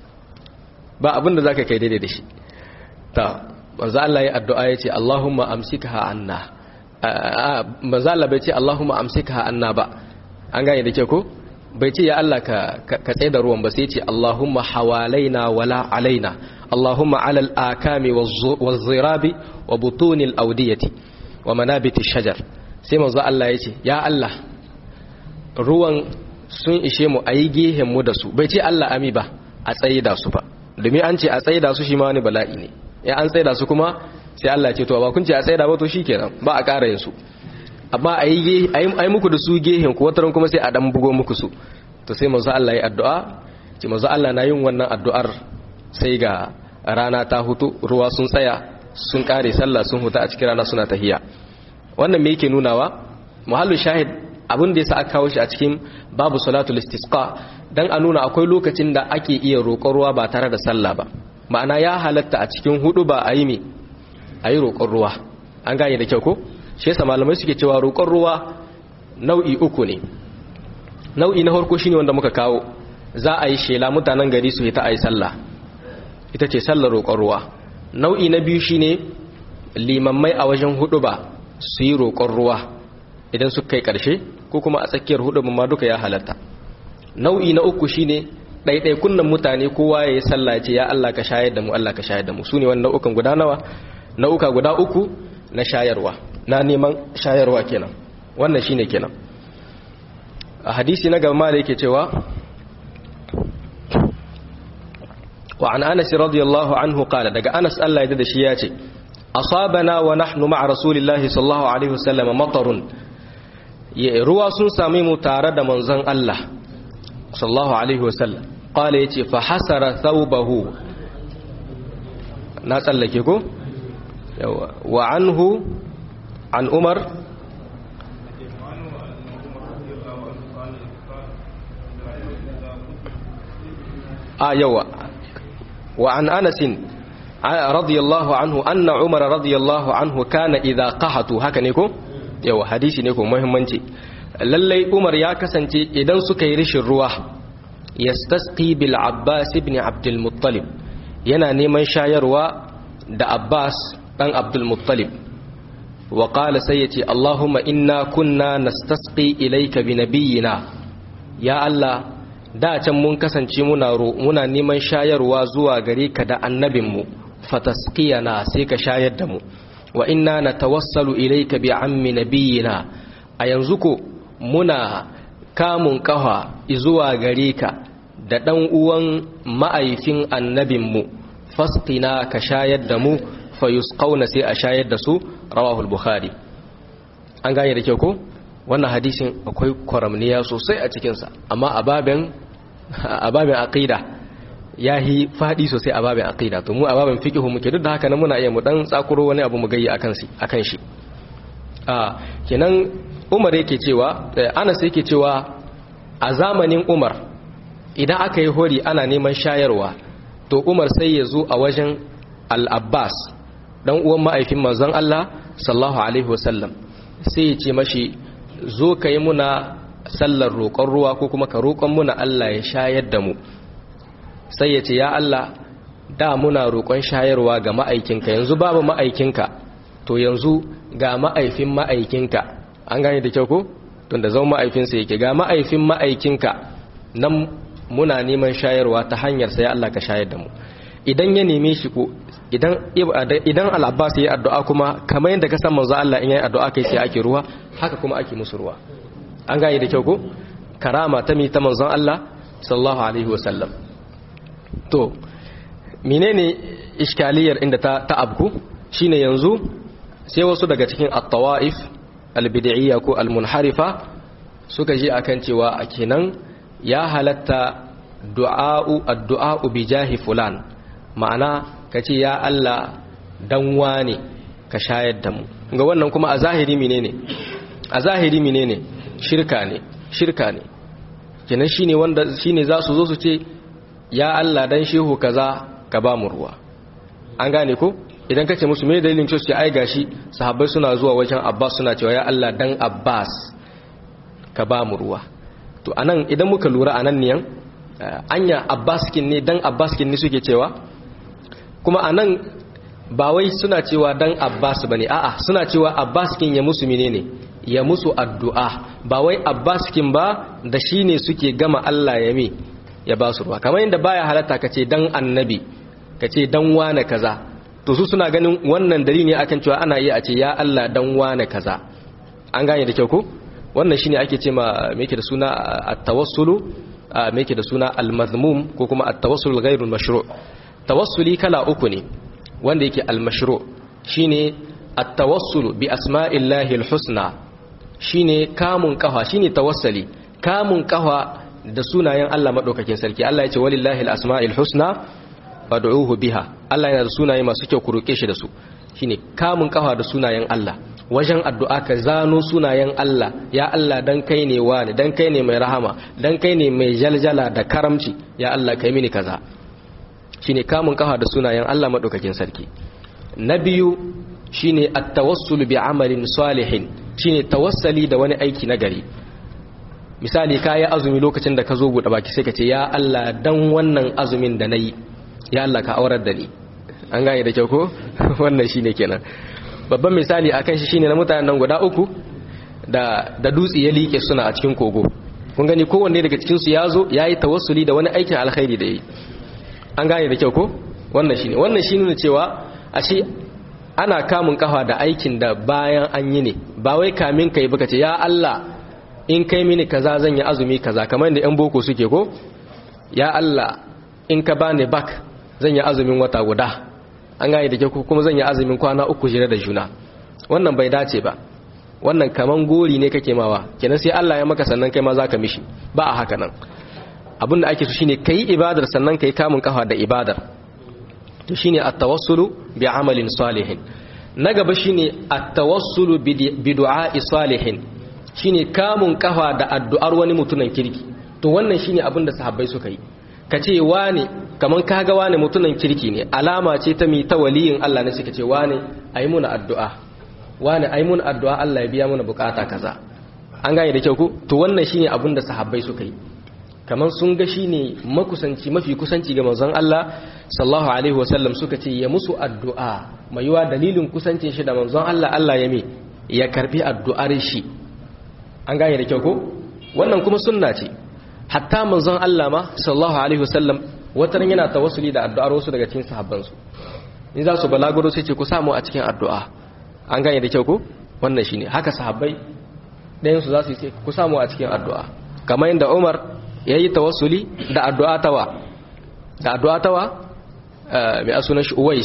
ba abin da zaka kai daidai da shi ta manzo Allah ya addu'a yace Allahumma amsikha anna manzo Allah bai ce Allahumma amsikha anna ba an gane da ke ko bai ce ya Allah ka ka tsaye da ruwan ba sai ce Allahumma hawalaina wala alaina Allahumma alal akami waz-zirabi wa butunil awdiyati wa manabiti shajar sai manzo Allah ya ce ya Allah ruwan sun ishe mu ayi gehen mu da su bai ce Allah ami ba a tsaye da su ba domin an ce a tsaye da su shi ma wani bala'i ne ya an tsaye da su kuma sai Allah ya ce to ba kun ce a tsaye da ba to shikenan ba a ƙara yin su amma a yi muku da su gehen ku wataran kuma sai a dan bugo muku su to sai manzo Allah ya addu'a ce manzo Allah na yin wannan addu'ar sai ga rana ta hutu ruwa sun tsaya sun kare sallah sun huta a cikin rana suna tahiya wannan me yake nunawa muhallu shahid abin da yasa aka kawo shi a cikin babu salatul istisqa dan a nuna akwai lokacin da ake iya roƙon ruwa ba tare da sallah ba ma'ana ya halatta a cikin hudu ba a yi me a yi roƙon ruwa an gane da kyau ko shi yasa malamai suke cewa roƙon ruwa nau'i uku ne nau'i na farko shine wanda muka kawo za a yi shela mutanen gari su yi ta ayi sallah ita ce sallar roƙon ruwa nau'i na biyu shine limammai a wajen hudu ba su yi roƙon ruwa idan su kai ƙarshe ko kuma a tsakiyar hudu ma duka ya halatta nau'i na uku shine ɗaiɗai kunnan mutane kowa ya yi sallah ce ya Allah ka shayar da mu Allah ka shayar da mu su ne wani nau'ukan guda nawa nau'uka guda uku na shayarwa na neman shayarwa kenan wannan shine kenan a hadisi na gaba da yake cewa wa an anas radiyallahu anhu qala daga anas Allah ya da shi ya ce asabana wa nahnu ma'a rasulillahi sallallahu alaihi wasallam matarun ruwa sun same mu tare da manzon Allah sallallahu alaihi wasallam qala yace fa hasara thawbahu na tsallake ko yawa wa anhu an umar a yawa wa an anasin radiyallahu anhu anna umar radiyallahu anhu kana idha qahatu haka ne ko yawa hadisi ne ko muhimmanci lallai umar ya kasance idan suka yi rishin ruwa yastasqi bil abbas ibn abdul muttalib yana neman shayarwa da abbas dan abdul muttalib wa qala sai yace allahumma inna kunna nastasqi ilayka bi nabiyyina ya allah da can mun kasance muna muna neman shayarwa zuwa gare ka da annabinmu fatasqiyana sai ka shayar da mu wa inna natawassalu ilayka bi ammi nabiyyina a yanzu ko muna kamun kafa zuwa gare ka da dan uwan ma'aifin annabinmu fasqina ka shayar da mu fayusqauna sai a shayar da su rawahul bukhari an gane da kyau ko wannan hadisin akwai kwaramniya sosai a cikinsa amma a babin aqida ya yi faɗi sosai a babin aqida to mu a babin fiqh muke duk da haka nan muna iya mu dan tsakuro wani abu mu gayi akan shi akan shi a kenan Umar yake cewa Anas yake cewa a zamanin Umar idan aka yi hori ana neman shayarwa to Umar sai ya zo a wajen Al-Abbas dan uwan ma'aifin manzon Allah sallallahu alaihi wasallam sai ya ce mashi zo ka yi muna sallar roƙon ruwa ko kuma ka roƙon muna Allah ya shayar da mu sai ya ce ya Allah da muna roƙon shayarwa ga ma'aikinka yanzu babu ma'aikinka to yanzu ga ma'aifin ma'aikinka an gane da kyau ko tunda zama ma'aifinsa yake ga ma'aifin ma'aikinka nan muna neman shayarwa ta hanyar sai Allah ka shayar da mu idan ya neme shi ko idan idan al-Abbas yayi addu'a kuma kamar yadda ka san manzo Allah in yayi addu'a kai sai ake ruwa haka kuma ake musu ruwa an gane da kyau ko karama ta mi ta manzon Allah sallallahu alaihi wasallam to menene iskaliyar inda ta ta abku shine yanzu sai wasu daga cikin at-tawaif al-bid'iyya ko al-munharifa suka ji akan cewa a kenan ya halatta du'a'u addu'a'u bi jahi fulan ma'ana kace ya Allah dan wane ka shayar da mu ga wannan kuma a zahiri menene a zahiri menene shirka ne shirka ne kenan shine wanda shine za su zo su ce ya Allah dan shehu kaza ka ba mu ruwa an gane ko idan kace musu me dalilin cewa su ai gashi sahabbai suna zuwa wajen Abbas suna cewa ya Allah dan Abbas ka ba mu ruwa to anan idan muka lura anan niyan anya Abbas kin ne dan Abbas kin ne suke cewa kuma anan ba wai suna cewa dan Abbas bane a'a suna cewa Abbas kin ya musu menene ya musu addu'a ba wai Abbas kin ba da shine suke gama Allah ya mi ya ba su ruwa kamar yadda baya halatta kace dan annabi kace dan wane kaza to su suna ganin wannan dalili ne akan cewa ana iya a ce ya Allah dan wane kaza an gane da kyau ko wannan shine ake ce ma me yake da suna at-tawassulu me yake da suna al-mazmum ko kuma at-tawassul ghairu mashru' tawassuli kala uku ne wanda yake al-mashru' shine at-tawassulu bi asma'illahi al-husna shine kamun kafa shine tawassali kamun kafa da sunayen Allah madaukakin sarki Allah ya ce walillahi al-asma'il husna fad'uhu biha Allah yana da sunaye masu kyau ku roke shi da su shine kamun kafa da sunayen Allah wajen addu'a ka zano sunayen Allah ya Allah dan kai ne wani dan kai ne mai rahama dan kai ne mai jaljala da karamci ya Allah kai mini kaza shine kamun kafa da sunayen Allah madaukakin sarki na biyu shine at-tawassul bi amalin salihin shine tawassali da wani aiki na gari misali kayi azumi lokacin da ka zo buɗe baki sai ka ce ya Allah dan wannan azumin da nayi ya Allah ka aurar da ni an gane da kyau ko wannan shine kenan babban misali akan shi shine na mutanen nan guda uku da da dutse ya like suna a cikin kogo kun gani kowanne daga cikin su yazo yayi tawassuli da wani aikin alkhairi da yi an gane da kyau ko wannan shine wannan shine ne cewa ashe ana kamun kafa da aikin da bayan an yi ne ba wai kamin kai baka ce ya Allah in kai mini kaza zan yi azumi kaza kamar yadda yan boko suke ko ya Allah in ka bani bak zan yi azumin wata guda an gane da kyau kuma zan yi azumin kwana uku jira da juna wannan bai dace ba wannan kaman gori ne kake mawa kenan sai Allah ya maka sannan kai ma zaka mishi ba a haka nan abin da ake so shine kai ibadar sannan kai kamun kafa da ibadar to shine at-tawassulu bi amalin salihin na gaba shine at-tawassulu bi du'a'i salihin shine kamun kafa da addu'ar wani mutunan kirki to wannan shine abin da sahabbai suka yi kace wane kaman kaga wane mutunan kirki ne alama ce ta mi ta waliyin Allah ne suka ce wane ayi muna addu'a wane ayi muna addu'a Allah ya biya mana bukata kaza an gane da kyau ko to wannan shine abin da sahabbai suka yi kamar sun ga shi ne makusanci mafi kusanci ga manzon Allah sallallahu alaihi wasallam suka ce ya musu addu'a mai yiwa dalilin kusancin shi da manzon Allah Allah ya me ya karbi addu'ar shi an gane da kyau ko wannan kuma sunna ce hatta manzon Allah ma sallallahu alaihi wasallam wataran yana tawassuli da addu'ar wasu daga cikin sahabban su in za su balaguro sai ce ku samu a cikin addu'a an gane da kyau ko wannan shine haka sahabbai ɗayan su za su ce ku samu a cikin addu'a kamar yadda Umar ya yi tawassuli da addu'a tawa da addu'a tawa mai asunan shi uwais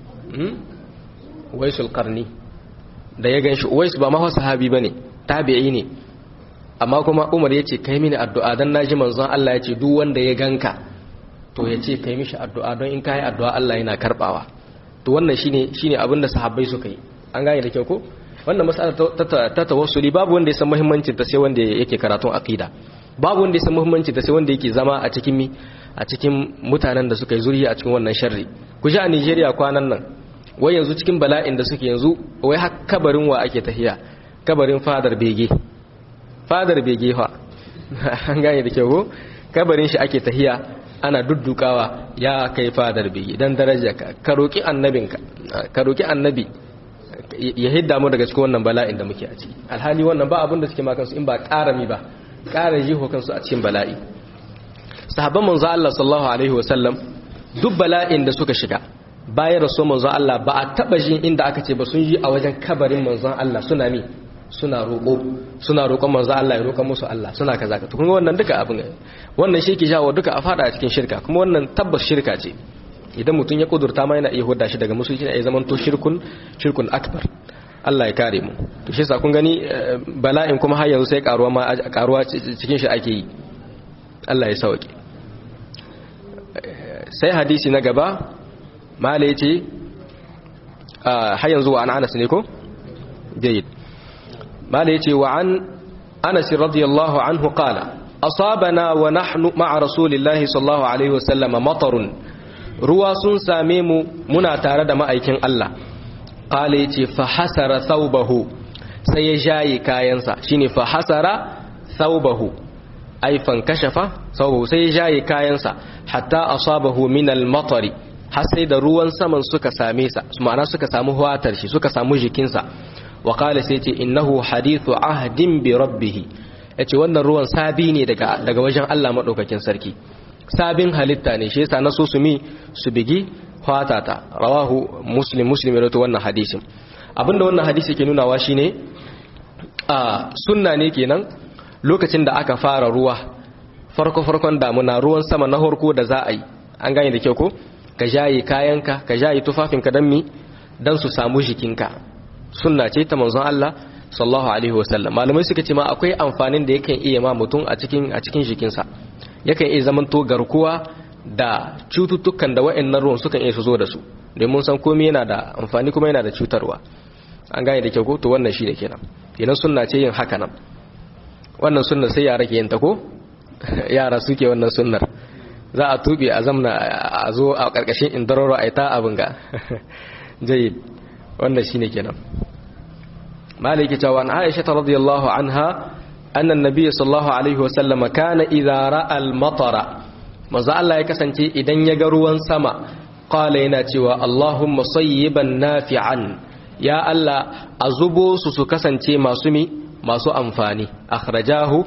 uwaisul karni da ya gan shi uwais ba mawa sahabi ba ne tabi'i ne amma kuma umar ya ce kai mini addu'a don na ji manzon Allah ya ce duk wanda ya ganka to ya ce kai mishi addu'a don in ka yi addu'a Allah yana karɓawa to wannan shine shine abin da sahabbai suka yi an gane da kyau ko wannan mas'ala ta tawassuli babu wanda ya san muhimmancin ta sai wanda yake karatun aqida babu wanda ya san muhimmanci ta sai wanda yake zama a cikin mi a cikin mutanen da suka yi zuriya a cikin wannan sharri ku ji a Nigeria kwanan nan wai yanzu cikin bala'in da suke yanzu wai har kabarin wa ake tahiya kabarin fadar bege fadar bege fa an gane da kyau ko kabarin shi ake tahiya ana duddukawa ya kai fadar bege dan daraja ka ka roki annabinka ka roki annabi ya hidda mu daga cikin wannan bala'in da muke a ciki alhali wannan ba abin da suke ma kansu in ba karami ba ƙara jiho kansu a cikin bala'i sahabban manzo Allah sallallahu alaihi wasallam duk bala'in da suka shiga bayan rasu manzo Allah ba a taba jin inda aka ce ba sun yi a wajen kabarin manzon Allah suna mi suna roƙo suna roƙon manzo Allah ya roƙa musu Allah suna kaza ka kun wannan duka abin wannan shi ke jawo duka a fada a cikin shirka kuma wannan tabbas shirka ce idan mutum ya kudurta ma yana iya hudda shi daga musulunci ya zama to shirkun shirkun akbar Allah ya kare mu to shi sa kun gani bala'in kuma har yanzu sai karuwa ma karuwa cikin shi ake yi Allah ya sauke sai hadisi na gaba mala yace har yanzu wa an Anas ne ko jayyid mala yace wa an Anas radiyallahu anhu qala asabana wa nahnu ma'a rasulillahi sallallahu alaihi wasallam matarun ruwa sun same mu muna tare da ma'aikin Allah qala yace fa hasara thawbahu sai ya jaye kayansa shine fa hasara thawbahu ay fan kashafa thawbahu sai ya jaye kayansa hatta asabahu min al-matari har sai da ruwan saman suka same sa ma'ana suka samu huwatar shi suka samu jikinsa wa qala sai yace innahu hadithu ahdin bi rabbih yace wannan ruwan sabi ne daga daga wajen Allah madaukakin sarki sabin halitta ne shi yasa na so su mi su bigi fatata rawahu muslim muslim ya rawaito wannan hadisin abinda wannan hadisi ke nunawa shine a sunna ne kenan lokacin da aka fara ruwa farko farkon damuna ruwan sama na horko da za a yi an gane da kyau ko ka jaye kayanka ka jaye tufafinka dan mi dan su samu jikinka sunna ce ta manzon Allah sallallahu alaihi wasallam malamai suka ce ma akwai amfanin da yakan iya ma mutum a cikin a cikin jikinsa yakan iya zamanto garkuwa da cututtukan da wa'annan ruwan sukan iya su zo da su domin san komai yana da amfani kuma yana da cutarwa an gane da kyau ko to wannan shi da kenan kenan sunna ce yin haka nan wannan sunnar sai yara ke yin ta ko yara suke wannan sunnar za a tube a zamna a zo a karkashin indararo a ita abin ga jayyid wannan shine kenan maliki cewa an aisha radiyallahu anha أن النبي صلى الله عليه وسلم كان إذا رأى المطر ماذا الله يكسنتي إذن يقروا سما قال يناتي اللهم صيبا نافعا يا الله أزبو سسكسنتي ما سمي ما سو أنفاني أخرجاه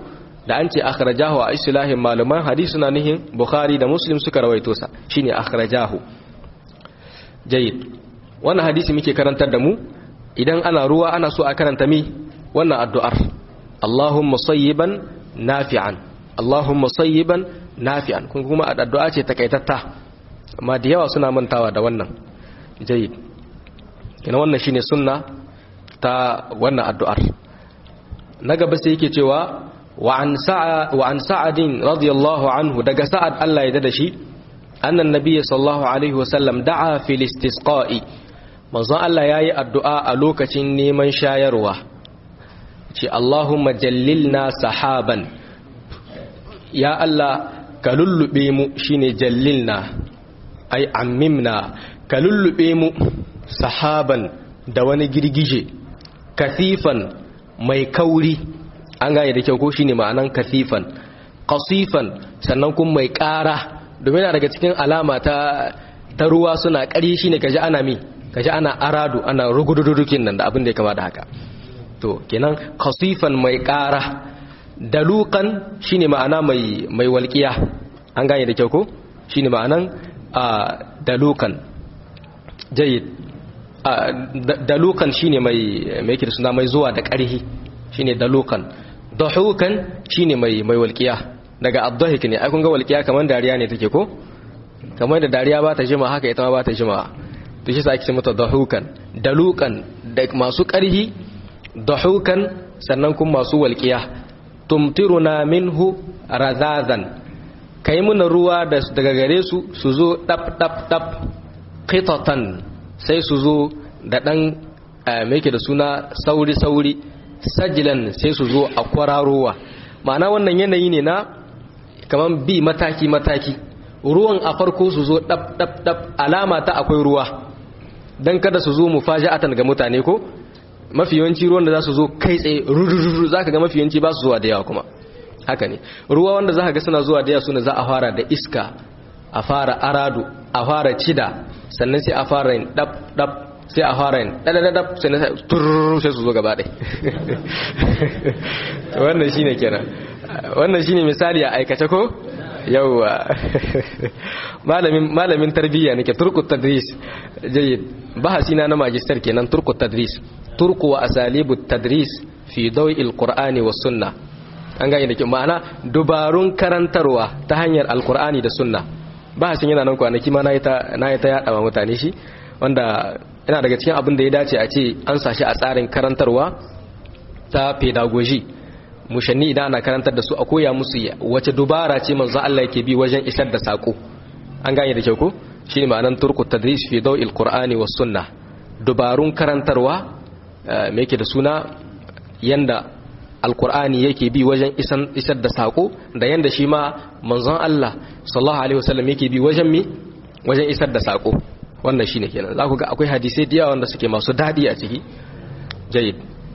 da an ce akhrajahu a islahin malaman hadisi suna nihin bukhari da muslim suka rawaito sa shine akhrajahu jayyid wannan hadisi muke karantar da mu idan ana ruwa ana so a karanta mi wannan addu'ar Allahumma sayyiban nafi'an Allahumma sayyiban nafi'an kun kuma addu'a ce takaitatta amma da yawa suna mantawa da wannan jayyid kina wannan shine sunna ta wannan addu'ar na gaba sai yake cewa wa an sa'a wa an sa'adin radiyallahu anhu daga sa'ad Allah ya dada shi annan nabiyyi sallallahu alaihi wasallam da'a fil istisqa'i manzo Allah yayi addu'a a lokacin neman shayarwa ce Allahumma jallilna sahaban ya Allah ka lullube mu shine jallilna ai ammimna ka lullube mu sahaban da wani girgije kathifan mai kauri an gane da kyau ko shine ma'anan kathifan qasifan sannan kuma mai ƙara domin daga cikin alama ta ta ruwa suna ƙari shine kaji ana mi kaji ana aradu ana rugudududukin nan da abin da ya kama da haka to kenan qasifan mai ƙara dalukan shine ma'ana mai mai walƙiya an gane da kyau ko shine ma'anan dalukan jayyid dalukan shine mai mai yake suna mai zuwa da ƙarhi shine dalukan dahukan shine mai mai walƙiya daga adhahik ne ai kun ga walƙiya kamar dariya ne take ko kamar da dariya ba ta jima haka ita ma ba ta jima to shi sa ake ce mata dahukan dalukan da masu ƙarhi dahukan sannan kuma masu walƙiya tumtiruna minhu razazan kai muna ruwa daga gare su su zo dab dab dab qitatan sai su zo da dan meke da suna sauri sauri sajilan sai su zo a kwararowa ma'ana wannan yanayi ne na kaman bi mataki mataki ruwan a farko su zo dab dab dab alama ta akwai ruwa dan kada su zo mufaja'atan ga mutane ko mafi yawanci ruwan da za su zo kai tsaye rurururu za ka ga mafi yawanci ba su zuwa da yawa kuma haka ne ruwa wanda za ka ga suna zuwa da yawa suna za a fara da iska a fara aradu a fara cida sannan sai a fara yin dab dab sai a fara yin dadadadab sannan sai tururu sai su zo gaba ɗai wannan shine kenan wannan shine misali a aikace ko yawwa malamin malamin tarbiyya nake turku tadris jayyid bahasi na na magister kenan turku tadris turku wa asalibu tadris fi dawil qur'ani was sunna an gane da ke ma'ana dubarun karantarwa ta hanyar alqur'ani da sunna bahasin yana nan kwanaki ma nayi ta nayi ta yada wa mutane shi wanda yana daga cikin abin da ya dace a ce an sashi a tsarin karantarwa ta pedagogy mushanni idan ana karantar da su a koya musu wace dubara ce manzo Allah yake bi wajen isar da sako an gane da kyau ko shine ma'anan turku tadris fi dawil qur'ani was sunna dubarun karantarwa me yake da suna yanda alqur'ani yake bi wajen isar da sako da yanda shi ma manzon Allah sallallahu alaihi wasallam yake bi wajen mi wajen isar da sako wannan shine kenan za ku ga akwai hadisai da yawa wanda suke masu dadi a ciki jayyid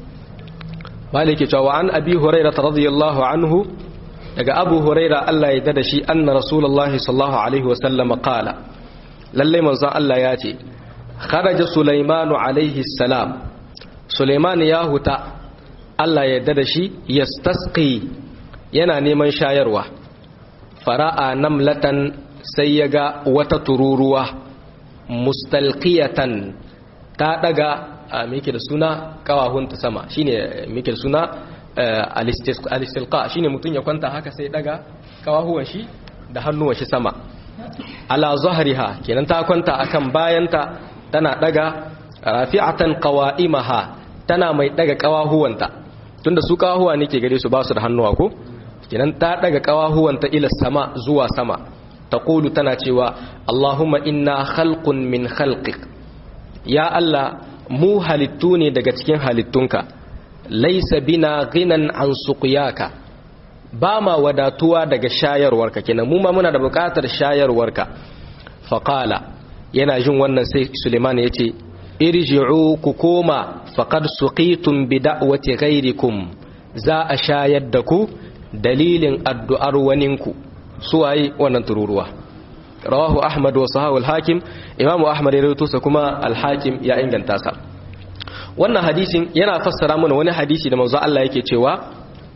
malik ya cewa an abi huraira radiyallahu anhu daga abu huraira Allah ya dada shi anna rasulullahi sallallahu alaihi wasallam qala lalle manzon Allah ya ce kharaja sulaimanu alaihi salam sulaiman ya huta Allah ya dada shi yastasqi yana neman shayarwa fara'a namlatan sai ya ga wata tururuwa mustalqiyatan ta daga meke da suna kawahunta sama shine meke da suna alistilqa shine mutun ya kwanta haka sai daga kawahuwan shi da hannuwan shi sama ala zahriha kenan ta kwanta akan bayanta tana daga rafi'atan qawaimaha tana mai daga kawahuwanta tunda su kawahuwa ne ke gare su ba su da hannuwa ko kenan ta daga kawahuwanta ila sama zuwa sama taqulu tana cewa Allahumma inna khalqun min khalqik ya Allah mu halittu ne daga cikin halittunka laisa bina ghinan an suqyaka ba ma wadatuwa daga shayarwarka kenan mu ma muna da buƙatar shayarwarka faqala yana jin wannan sai Suleiman yace irji'u ku koma faqad suqitum bi da'wati ghairikum za a shayar da ku dalilin addu'ar waninku suwaye wannan tururuwa rawahu ahmad wa sahahu al-hakim imamu ahmad ya rawaito sa kuma al-hakim ya inganta sa wannan hadisin yana fassara mana wani hadisi da manzo Allah yake cewa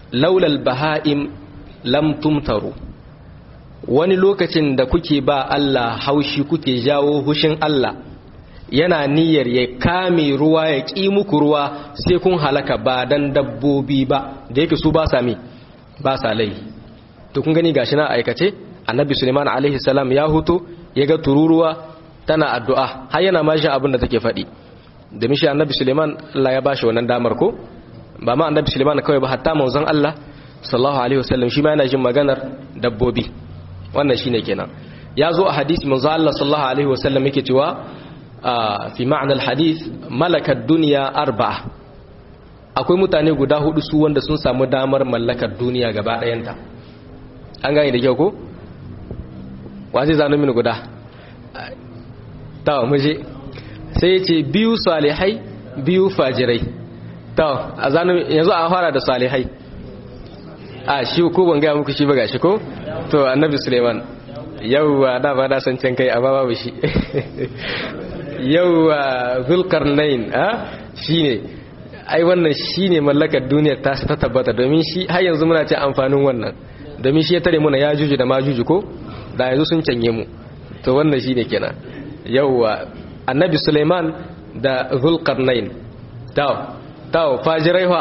laulal baha'im lam tumtaru wani lokacin da kuke ba Allah haushi kuke jawo hushin Allah yana niyyar ya kame ruwa ya ƙi muku ruwa sai kun halaka ba dan dabbobi ba da yake su ba sa mi ba sa lai to kun gani gashi na aikace annabi suleiman alaihi salam ya huto ya ga tururuwa tana addu'a har yana ma shi abin da take faɗi da mishi annabi suleiman Allah ya bashi wannan damar ko ba ma annabi suleiman kawai ba hatta manzon Allah sallallahu alaihi wasallam shi ma yana jin maganar dabbobi wannan shine kenan ya zo a hadisi manzon Allah sallallahu alaihi wasallam yake cewa fi ma'na al-hadith malakad dunya arba'a akwai mutane guda hudu su wanda sun samu damar mallakar duniya gaba ɗayanta an gane da kyau ko wa zai zano mini guda ta muje sai ce biyu salihai biyu fajirai ta a zano yanzu a fara da salihai a shi ko ban gaya muku shi ba gashi ko to annabi suleiman yauwa da ba da san can kai amma babu shi yauwa zulkarnain a shine ai wannan shine mallakar duniyar ta ta tabbata domin shi har yanzu muna ce amfanin wannan domin shi ya tare muna ya juju da ma juju ko da yanzu sun canye mu to wannan shine kenan yauwa annabi suleiman da zulkarnain taw taw fajirai fa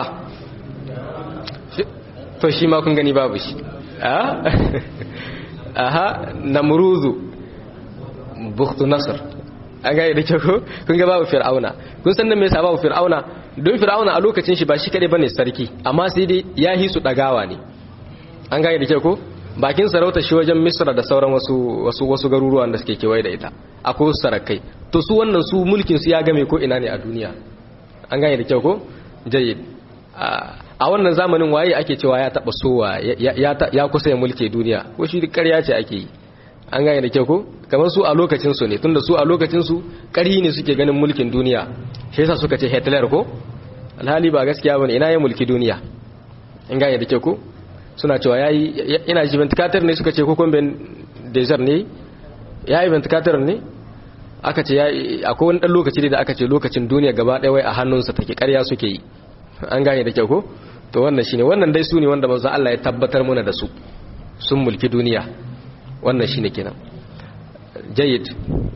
to shi ma kun gani babu shi a aha namruzu bukhtu nasr an gane da kyau kun ga babu fir'auna kun san nan me yasa babu fir'auna don fir'auna a lokacin shi ba shi kadai bane sarki amma sai dai ya hi su dagawa ne an gane da kyau ko bakin sarauta shi wajen misra da sauran wasu wasu wasu garuruwan da suke kewaye da ita akwai sarakai to su wannan su mulkin su ya game ko ina ne a duniya an gane da kyau ko jayyid a wannan zamanin waye ake cewa ya taba sowa ya kusa ya mulke duniya ko shi ƙarya ce ake yi an gane da kyau ko kamar su a lokacin su ne tunda su a lokacin su ƙarhi ne suke ganin mulkin duniya shi yasa suka ce Hitler ko alhali ba gaskiya bane ina ya mulki duniya an gane da kyau ko suna cewa yayi ina ji ventilator ne suka ce ko kon ben desert ne yayi ventilator ne aka ce akwai wani dan lokaci da aka ce lokacin duniya gaba ɗaya wai a hannunsa take ƙarya suke yi an gane da kyau ko to wannan shine wannan dai su ne wanda manzo Allah ya tabbatar mana da su sun mulki duniya wannan shine kenan jayyid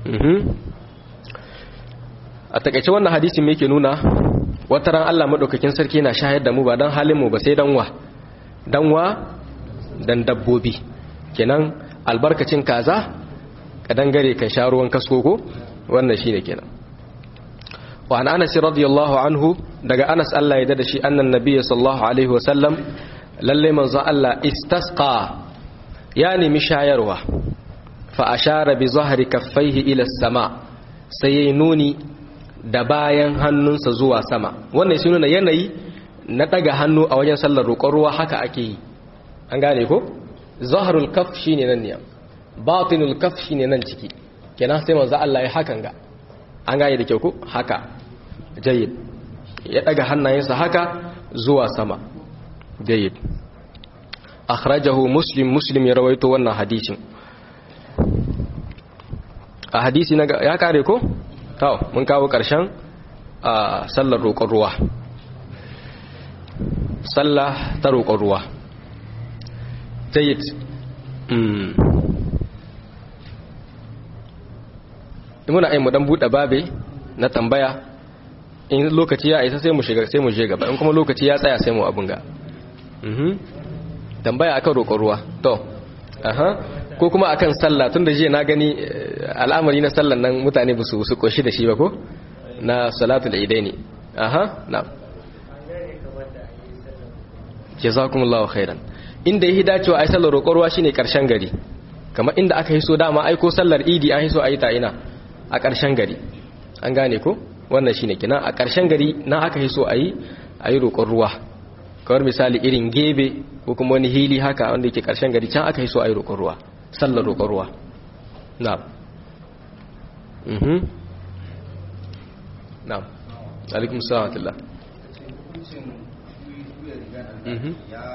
a takaice wannan hadisin me yake nuna wata ran Allah madaukakin sarki yana shahar da mu ba dan halin mu ba sai dan wa dan wa dan dabbobi kenan albarkacin kaza kadan gare kan sha ruwan kasko ko wannan shine kenan wa an anas radiyallahu anhu daga anas Allah ya dada shi annan nabiyyi sallallahu alaihi wasallam lalle manzo Allah istasqa ya nemi shayarwa fa ashara bi zahri kaffaihi ila sama sai yayi nuni da bayan hannunsa zuwa sama wannan shi nuna yanayi na daga hannu a wajen sallar roƙon ruwa haka ake yi an gane ko zahrul kaff shine nan ne batinul kaff shine nan ciki kenan sai manzo Allah ya hakan ga an gane da kyau ko haka jayyid ya daga hannayensa haka zuwa sama jayyid akhrajahu muslim muslim ya rawaito wannan hadisin a hadisi na ya kare ko to mun kawo karshen a sallar roƙon ruwa sallah ta roƙon ruwa jayyid muna ai mu dan bude babe na tambaya in lokaci ya isa sai mu shiga sai mu je gaba in kuma lokaci ya tsaya sai mu abun ga mhm tambaya akan roƙon ruwa to aha ko kuma akan sallah tunda jiya na gani al'amari na sallan nan mutane ba su su koshi da shi ba ko na salatul idaini aha na jazakumullahu khairan inda yi dacewa ai sallar roƙon ruwa shine karshen gari kamar inda aka hiso dama ai ko sallar idi an hiso ayi ta ina a ƙarshen gari an gane ko wannan shine kina a ƙarshen gari na aka hiso ayi ayi roƙon ruwa kamar misali irin gebe ko kuma wani hili haka wanda yake ƙarshen gari can aka hiso ayi roƙon ruwa sallar roƙon ruwa na'am mhm na'am alaikum salam wa rahmatullah mhm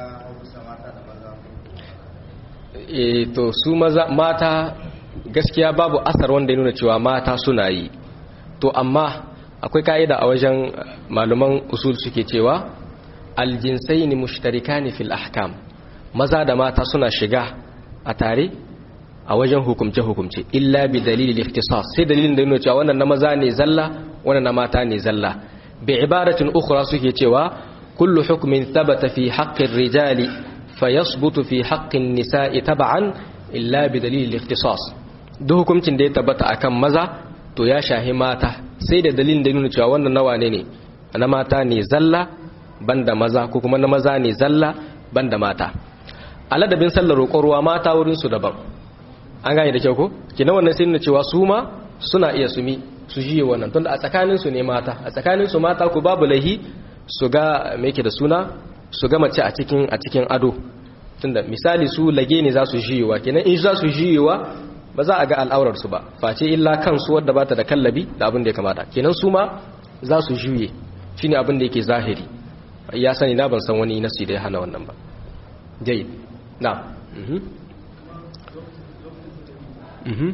e to su maza mata gaskiya babu asar wanda ya nuna cewa mata suna yi to amma akwai ka'ida a wajen malaman usul suke cewa aljinsaini mushtarikani fil ahkam maza da mata suna shiga a tare a wajen hukumce hukumce illa bi dalilil ikhtisas sai dalilin da yana cewa wannan na maza ne zalla wannan na mata ne zalla bi ibaratin ukhra suke cewa kullu hukmin thabata fi haqqir rijali fayasbutu fi haqqin nisa'i tab'an illa bi dalilil ikhtisas duk hukuncin da ya tabbata akan maza to ya shahi mata sai da dalilin da nuna cewa wannan nawa ne ne na mata ne zalla banda maza ko kuma na maza ne zalla banda mata aladabin sallar roƙon ruwa mata wurin su daban an gane da kyau ko kina wannan sai nuna cewa su ma suna iya sumi su jiye wannan tunda a tsakanin su ne mata a tsakanin su mata ku babu lahi su ga me yake da suna su ga mace a cikin a cikin ado tunda misali su lage ne za su jiyewa kenan in za su jiyewa ba za a ga al'aurar su ba face illa kansu wadda bata da kallabi da abin da ya kamata kenan su ma za su juye shine abin da yake zahiri ya sani na ban san wani nasi da ya hana wannan ba jai na mhm mhm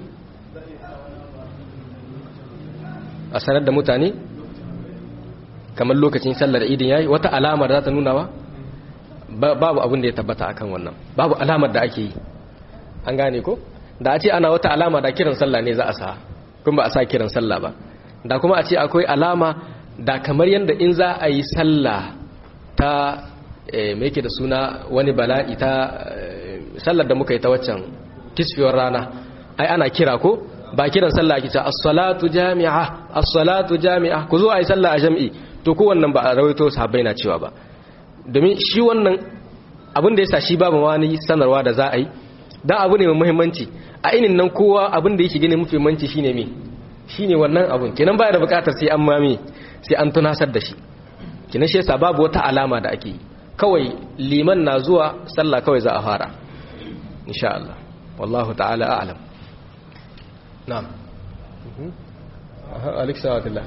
a sanar da mutane kamar lokacin sallar idin yayi wata alamar za ta nuna ba babu abin da ya tabbata akan wannan babu alamar da ake yi an gane ko da a ce ana wata alama da kiran sallah ne za a sa kuma ba a sa kiran sallah ba da kuma a ce akwai alama da kamar yadda in za a yi sallah ta mai yake da suna wani bala'i ta sallar da muka yi ta waccan kisfiyar rana ai ana kira ko ba kiran sallah ake ce as-salatu jami'a as-salatu jami'a ku zo a yi sallah a jami'i to ko wannan ba a rawaito sahabbai na cewa ba domin shi wannan abin da ya sa shi babu wani sanarwa da za a yi dan abu ne mai muhimmanci a inin nan kowa abin da yake gane mafi muhimmanci shine me shine wannan abun kenan baya da bukatar sai an mami sai an tunasar da shi kenan shi yasa babu wata alama da ake kawai liman na zuwa sallah kawai za a fara insha Allah wallahu ta'ala a'lam na'am mhm aha alexa wa billah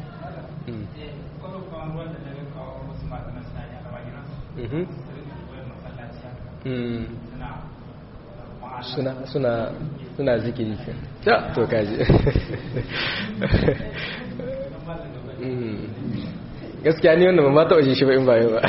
mhm mhm suna suna suna zikiri ta to kaji gaskiya ni wannan ba ta waje shi ba in bayo ba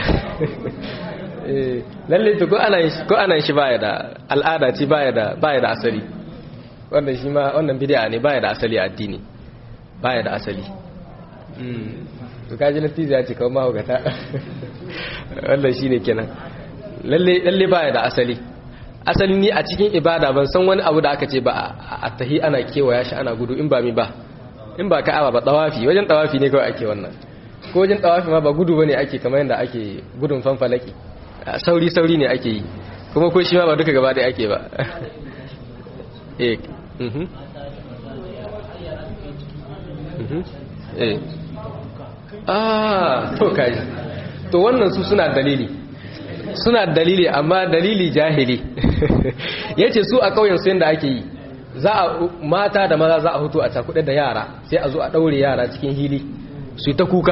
lalle to ko ana ko ana shi baya da al'ada ce baya da baya da asali wannan shi ma wannan bid'a ne baya da asali a addini baya da asali to kaji natija ya ce kawai mahaukata wannan shine kenan lalle lalle baya da asali asali ni a cikin ibada ban san wani abu da aka ce ba a tahi ana kewaya shi ana gudu in ba mi ba in ba ka'aba ba tawafi wajen tawafi ne kawai ake wannan ko wajen tawafi ma ba gudu bane ake kamar yadda ake gudun fanfalaki sauri sauri ne ake yi kuma ko shi ma ba duka gaba da ake ba eh mhm mhm eh ah to kai to wannan su suna dalili suna dalili amma dalili jahili yace su a kauyen su yanda ake yi za a mata da maza za a hutu a cakuɗe da yara sai a zo a ɗaure yara cikin hili su ta kuka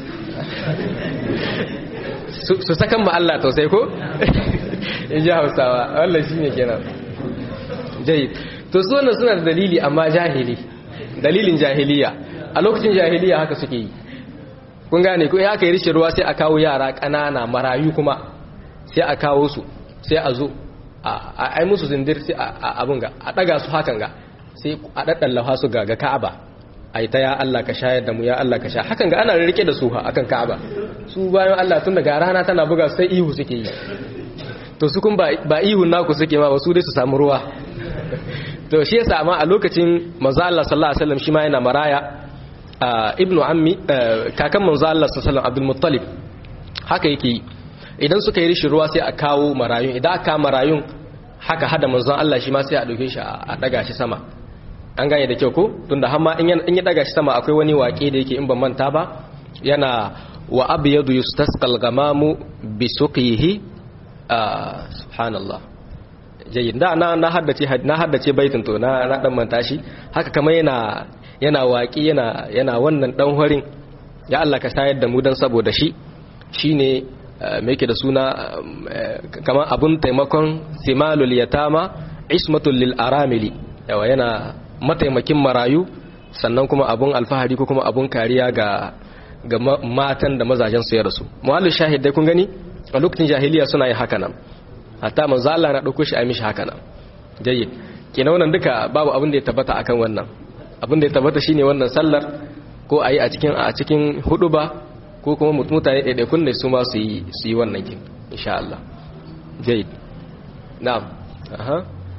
su sakan ma Allah tausai ko in ji hausawa wallah shi ne kenan jayi to su wannan suna da dalili amma jahili dalilin jahiliya a lokacin jahiliya haka suke yi kun gane ko in aka yi rishin ruwa sai a kawo yara ƙanana marayu kuma sai a kawo su sai a zo a ai musu zindir sai a abun ga a daga su hakan ga sai a daddallafa su ga ga Ka'aba ai ta ya Allah ka shayar da mu ya Allah ka sha hakan ga ana rike da su ha akan Ka'aba su bayan Allah tun daga rana tana buga sai ihu suke yi to su kun ba ihun naku suke ma ba su dai su samu ruwa to shi yasa amma a lokacin manzo Allah sallallahu alaihi wasallam shi ma yana maraya ibnu ammi kakan manzo Allah sallallahu alaihi wasallam Abdul Muttalib haka yake yi idan suka yi rishin ruwa sai a kawo marayun idan aka marayun haka hada manzon Allah shi ma sai a dauke shi a daga shi sama an gane da kyau ko tunda har ma in ya daga shi sama akwai wani waƙe da yake in ban manta ba yana wa abyadu yustasqal gamamu bi suqihi subhanallah jayyid da na na haddace na haddace baitin to na na dan manta shi haka kamar yana yana waƙi yana yana wannan dan horin ya Allah ka shayar da mu dan saboda shi shine mai yake da suna kamar abun taimakon simalul yatama ismatul lil aramili yawa yana mataimakin marayu sannan kuma abun alfahari ko kuma abun kariya ga ga matan da mazajen su ya rasu muhallu shahid dai kun gani a lokacin jahiliya suna yin haka nan hatta manzo Allah na dauko shi a mishi haka nan jayyid kina wannan duka babu abin da ya tabbata akan wannan abin da ya tabbata shine wannan sallar ko ayi a cikin a cikin huduba ko kuma mutane ɗaiɗaikun ne su ma su yi su yi wannan kin insha Allah jayyid na'am aha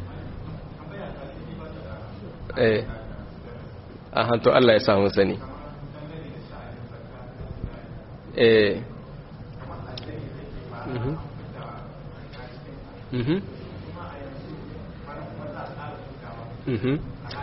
eh aha to Allah ya samu sani eh mhm mhm mhm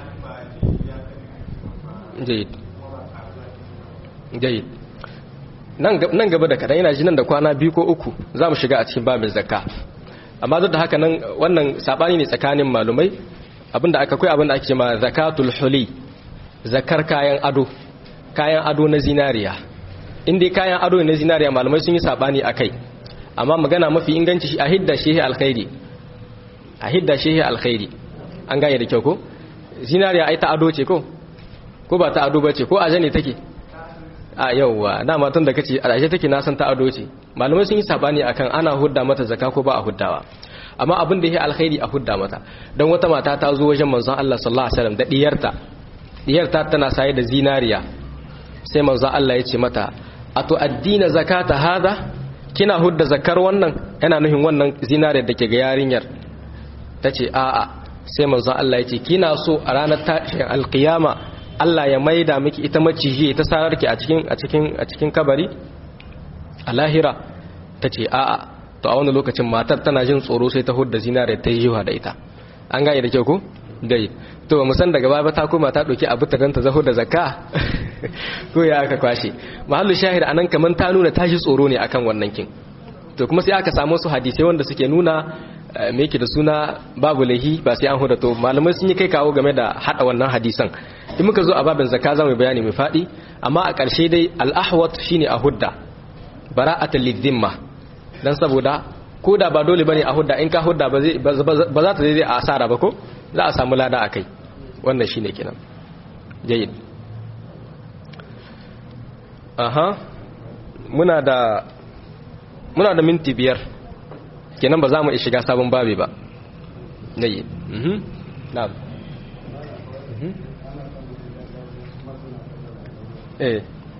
jayid jayid nan gaba da kadan yana ji nan da kwana biyu ko uku za mu shiga a cikin babin zakka amma duk da haka nan wannan sabani ne tsakanin malumai abinda aka kai abinda ake ma zakatul huli zakar kayan ado kayan ado na zinariya inda kayan ado na zinariya malumai sun yi sabani akai amma magana mafi inganci a hidda shehi alkhairi a hidda shehi alkhairi an gane da kyau ko zinariya ai ta ado ce ko ko ba ta ado ba ce ko aje ne take a yauwa dama tun da kace aje take na san ta ado ce malamai sun yi sabani akan ana hudda mata zakka ko ba a huddawa amma abin da yake alkhairi a hudda mata dan wata mata ta zo wajen manzon Allah sallallahu alaihi wasallam da diyarta diyarta tana saye da zinariya sai manzon Allah ya ce mata ato addina zakata hada kina hudda zakar wannan yana nufin wannan zinariyar da ke ga yarinyar tace a'a sai manzon Allah ya ce kina so a ranar tashin alkiyama Allah ya maida miki ita maciji ta sarar ki a cikin a cikin a cikin kabari a lahira tace a'a to a wani lokacin matar tana jin tsoro sai ta hudda zinare ta yi da ita an gane da kyau ko dai to ba san daga baya ta koma ta dauki abu ta danta zaho da zakka ko ya aka kwashe mahallu shahid anan kaman ta nuna ta ji tsoro ne akan wannan kin to kuma sai aka samu su hadisai wanda suke nuna me yake da suna babu lahi ba sai an huda to malamai sun yi kai kawo game da hada wannan hadisan in muka zo a babin zakka za mu bayani mai fadi amma a ƙarshe dai al-ahwat shine a hudda bara'atul lidhimma dan saboda ko da ba dole bane a hudda in ka hudda ba zai ba za ta zai a asara ba ko za a samu lada akai wannan shine kenan jayyid aha muna da muna da minti biyar kenan ba za mu shiga sabon babi ba nayi mhm na'am mhm eh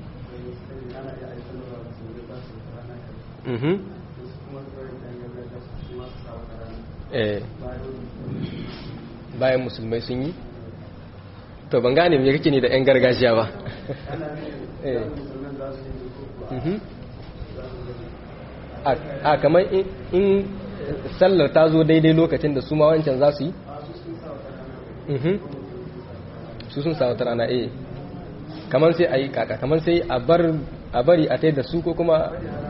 mhm eh bayan musulmai sun yi to ban gane me kake ne da yan gargajiya ba eh mhm a kamar in sallar ta zo daidai lokacin da su ma wancan za su yi su sun sa wata rana eh kamar sai a yi kaka kamar sai a bari a tai da su ko kuma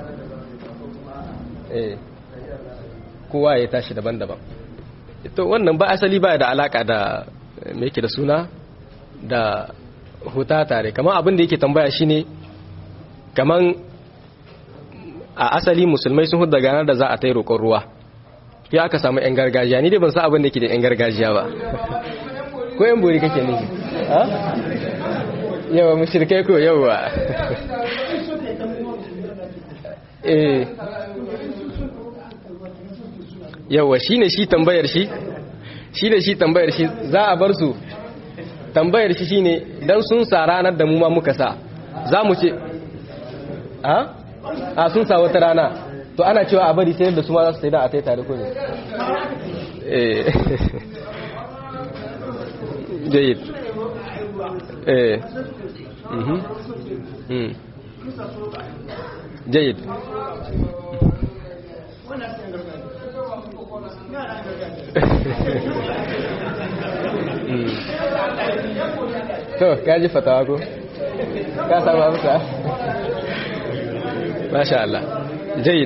eh kowa ya tashi daban-daban to wannan ba asali ba da alaka da me yake da suna da huta tare kamar abin da yake tambaya shine kamar a asali musulmai sun hudu ganar da za a ta yi roƙon ruwa ya aka samu 'yan gargajiya ni dai ban sa abin da ke da 'yan gargajiya ba ko 'yan bori kake nufi yawa mashirkai ko yawa eh yawa shi ne shi tambayar shi shi ne shi tambayar shi za a bar su tambayar shi shine dan sun sa ranar da mu ma muka sa za mu ce a a sun sa wata rana to ana cewa a bari sai da su ma za su sai da a tai tare ko ne eh jayyid eh mhm mm jayyid to kaji fatawa ko ka samu amsa masha Allah jayyid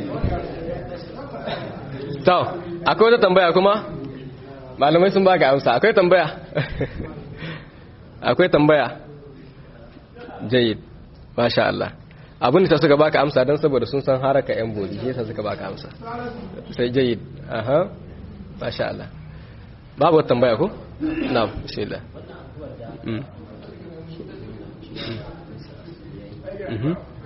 to akwai wata tambaya kuma malamai sun baka amsa akwai tambaya akwai tambaya jayyid masha Allah abin da suka baka amsa don saboda sun san haraka yan bodi shi yasa suka baka amsa sai jayyid aha masha Allah babu wata tambaya ko na'am bismillah mm mhm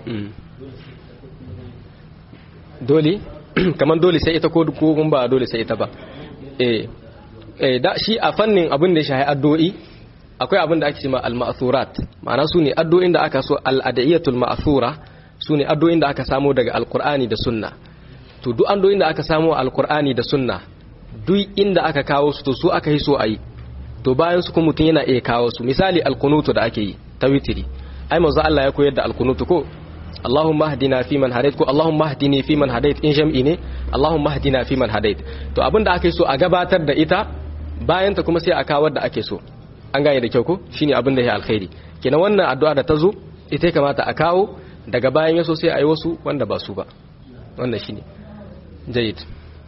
dole kamar dole sai ita ko kun ba dole sai ita ba eh eh da shi a fannin abin da ya shahi addu'o'i akwai abin da ake cewa al-ma'thurat ma'ana su ne addu'o'in da aka so al-adiyatul ma'thura su ne addu'o'in da aka samo daga alqur'ani da sunna to duk addu'o'in da aka samo alqur'ani da sunna duk inda aka kawo su to su aka yi so ayi to bayan su kuma mutum yana iya kawo su misali alkunutu da ake yi ta witiri ai manzo Allah ya koyar da alkunutu ko Allahumma hdina fi man hadait ko Allahumma hdini fi man hadait in jam'i ne Allahumma hdina fi man hadait to abinda ake so a gabatar da ita bayan ta kuma sai a kawo da ake so an gane da kyau ko shine abin da ya alkhairi kenan wannan addu'a da ta zo ita kamata a kawo daga bayan yaso sai a yi wasu wanda ba su ba wannan shine jayyid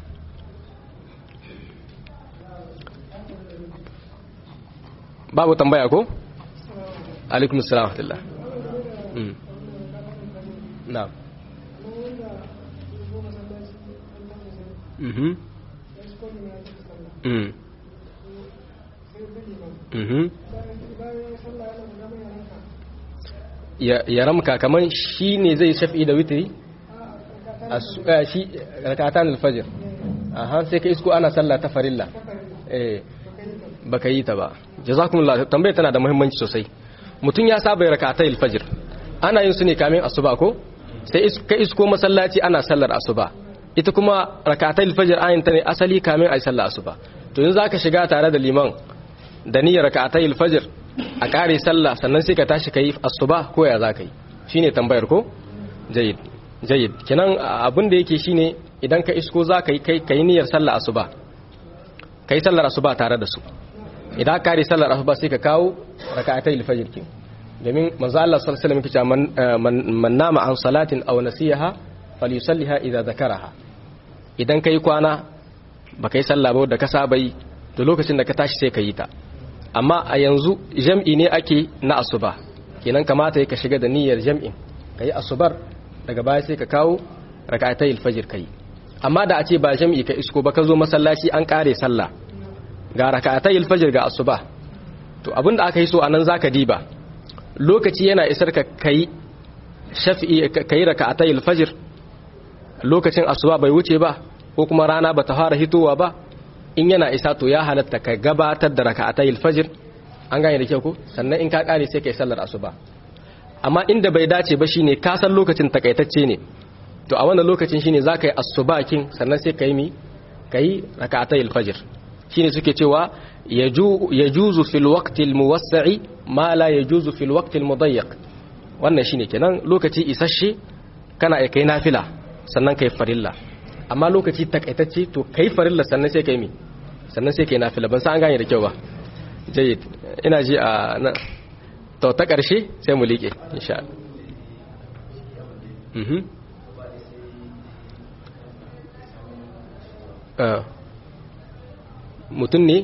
babu tambaya ko alaikum assalam wa mm na'am mhm mm mhm ya ya ramka kaman shi ne zai shafi da witri shi rakatan alfajr aha sai ka isko ana sallah ta farilla eh baka yi ta ba jazakumullah tambayar tana da muhimmanci sosai mutum ya saba ya rakatai alfajr ana yin su ne kamin asuba ko sai ka isko masallaci ana sallar asuba ita kuma rakatai alfajr ayin ta ne asali kamin ayi sallar asuba to yanzu zaka shiga tare da liman da niyyar rakatai alfajr a kare sallah sannan sai ka tashi kai asuba ko ya zaka yi shine tambayar ko jayyid jayyid kenan abin da yake shine idan ka isko zaka yi kai kai niyyar sallar asuba kai sallar asuba tare da su idan ka kare sallar asuba sai ka kawo raka'atai al-fajr kin domin manzo Allah sallallahu alaihi wasallam yake man nama an salatin aw nasiyaha falyusalliha idza zakaraha idan kai kwana ba kai sallah ba da ka saba yi to lokacin da ka tashi sai ka yi ta amma a yanzu jam'i ne ake na asuba kenan kamata ka shiga da niyyar jam'in kai asubar daga baya sai ka kawo raka'atai al-fajr kai amma da a ce ba jam'i ka isko ba ka zo masallaci an kare sallah ga raka'atai al-fajr ga asuba to abinda aka yi so anan zaka diba lokaci yana isar ka kai shafi'i kai raka'atai al-fajr lokacin asuba bai wuce ba ko kuma rana bata fara hitowa ba in yana isa to ya halatta ka gabatar da raka'atai al-fajr an gane da kyau ko sannan in ka kare sai kai sallar asuba amma inda bai dace ba shine ka san lokacin takaitacce ne to a wannan lokacin shine zaka yi asuba kin sannan sai kai mi kai raka'atai al-fajr shine suke cewa yajuzu fil waqti al-muwassa'i ma la yajuzu fil waqti al-mudayyiq wannan shine kenan lokaci isasshe kana kai nafila sannan kai farilla amma lokaci takaitacce to kai farilla sannan sai kai mi sannan sai kai nafila ban san an gane da kyau ba jayyid ina ji a to ta karshe sai mu liƙe insha Allah mhm mutum ne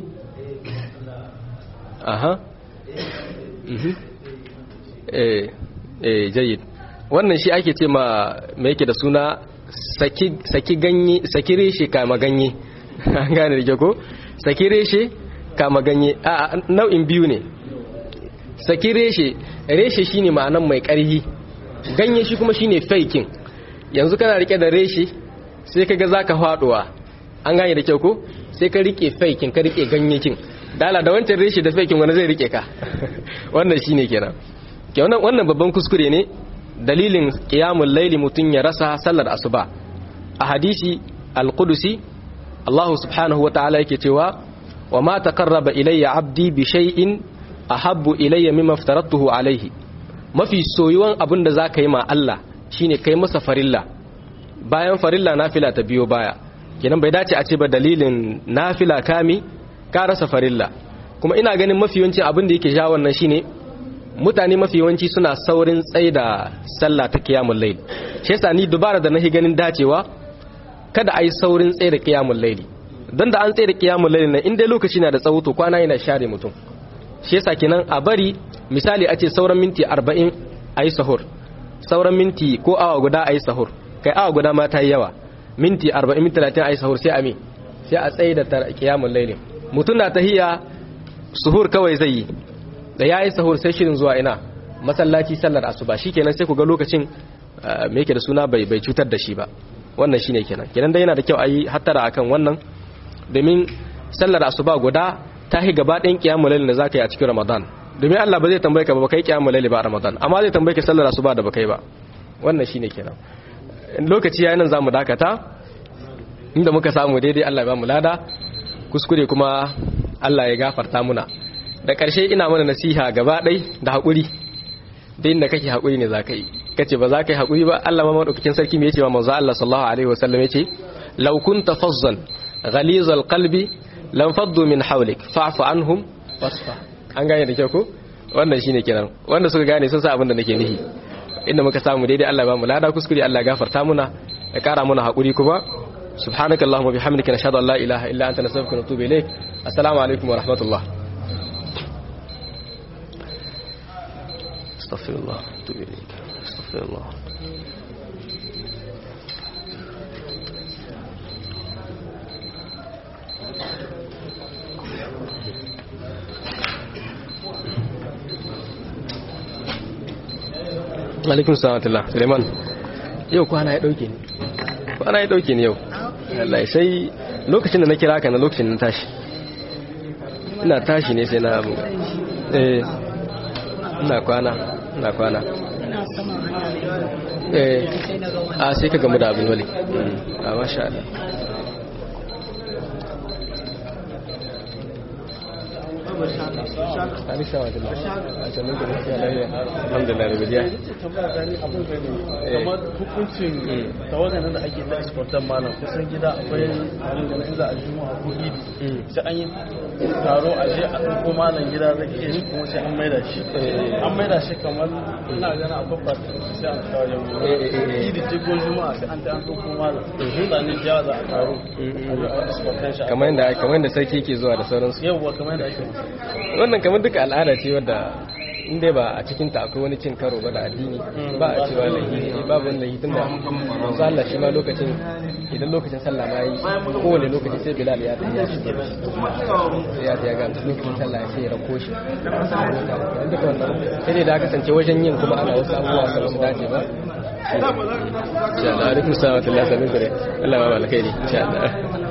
aha mhm eh eh jayyid wannan shi ake ce ma me yake da suna saki saki ganye saki reshe kama ganye an gane da ko saki reshe kama ganye a nau'in biyu ne saki reshe reshe shine ma'anan mai ƙarhi ganye shi kuma shine faikin yanzu kana rike da reshe sai kaga zaka faduwa an gane da kyau ko sai ka rike faikin ka rike ganyekin dala da wancan reshe da faikin wani zai rike ka wannan shine kenan ke wannan wannan babban kuskure ne dalilin qiyamul laili mutun ya rasa sallar asuba a hadisi al-qudusi Allah subhanahu wa ta'ala yake cewa wa ma taqarraba ilayya abdi bi shay'in ahabbu ilayya mimma aftaratuhu alayhi mafi soyuwan abin da zaka yi ma Allah shine kai masa farilla bayan farilla nafila ta biyo baya kenan bai dace a ce ba dalilin nafila kami ka rasa farilla kuma ina ganin mafi yawanci abin da yake ja wannan shine mutane mafi yawanci suna saurin tsaye da sallah ta kiyamul layl shi yasa ni dubara da nahi ganin dacewa kada ai saurin tsaye da kiyamul layl dan da an tsaye da kiyamul layl nan in dai lokaci na da tsawo to kwana yana share mutum shi yasa kenan a bari misali a ce sauran minti 40 ayi sahur sauran minti ko awa guda ayi sahur kai awa guda ma ta yi yawa minti 40 minti 30 ayi sahur sai a me sai a tsaye da kiyamul layl mutum na tahiya suhur kawai zai yi da yayi sahur sai shirin zuwa ina masallaci sallar asuba shikenan sai ku ga lokacin me yake da suna bai bai cutar da shi ba wannan shine kenan kenan dai yana da kyau a yi hattara akan wannan domin sallar asuba guda ta hi gaba ɗayan kiyamul lail da zaka yi a cikin ramadan domin Allah ba zai tambaye ka ba kai kiyamul lail ba a ramadan amma zai tambaye ka sallar asuba da baka yi ba wannan shine kenan lokaci yayin nan zamu dakata inda muka samu daidai Allah ya ba mu lada kuskure kuma Allah ya gafarta muna da ƙarshe ina mana nasiha gaba ɗai da haƙuri da inda kake haƙuri ne za ka yi kace ba za ka yi haƙuri ba Allah ma madaukakin sarki me yace ma manzo Allah sallallahu alaihi wasallam yace law kunta fazzan ghalizal qalbi lam faddu min hawlik fa'fu anhum wasfa an gane da kyau ko wannan shine kenan wanda suka gane sun sa abin da nake nihi inda muka samu daidai Allah ba mu lada kuskure Allah ya gafarta muna ya kara muna haƙuri kuma subhanakallahumma bihamdika nashhadu an la ilaha illa anta nastaghfiruka wa natubu ilaik assalamu alaikum wa rahmatullah استغفر الله اتوب اليك استغفر الله alaikum salatullah suleiman yau kwana ya dauke ni kwana ya dauke ni yau Allah sai lokacin da na kira ka na lokacin na tashi ina tashi ne sai na abu eh ina kwana ina kwana eh a sai ka gamu da abin wali a masha Allah alhamdulillah da bidiya kamar hukuncin tawagan da ake ta exportan malam kusan gida akwai abin da in za a juma'a ko idi sai an yi taro a je a ɗauko malam gida da ke yi kuma sai an maida shi an maida shi kamar ina gana akwai fata sai an kawo yau idi ce ko juma'a sai an ta an ɗauko malam mutane jiya za a taro a exportan shi kamar yadda kamar yadda sarki ke zuwa da sauransu yauwa kamar yadda ake wannan kamar duka al'ada ce wadda in dai ba a cikin ta akwai wani cin karo ba da addini ba a cewa lahi babu wani lahi tunda manzo Allah shi ma lokacin idan lokacin sallah ma yi kowane lokaci sai Bilal ya ta ya shige sai ya ta ya ga lokacin sallah sai ya rako shi duka wannan sai dai da kasance wajen yin kuma ana wasu abubuwa da su dace ba insha Allah alaikum salam wa rahmatullahi wa barakatuh Allah ba alkhairi insha Allah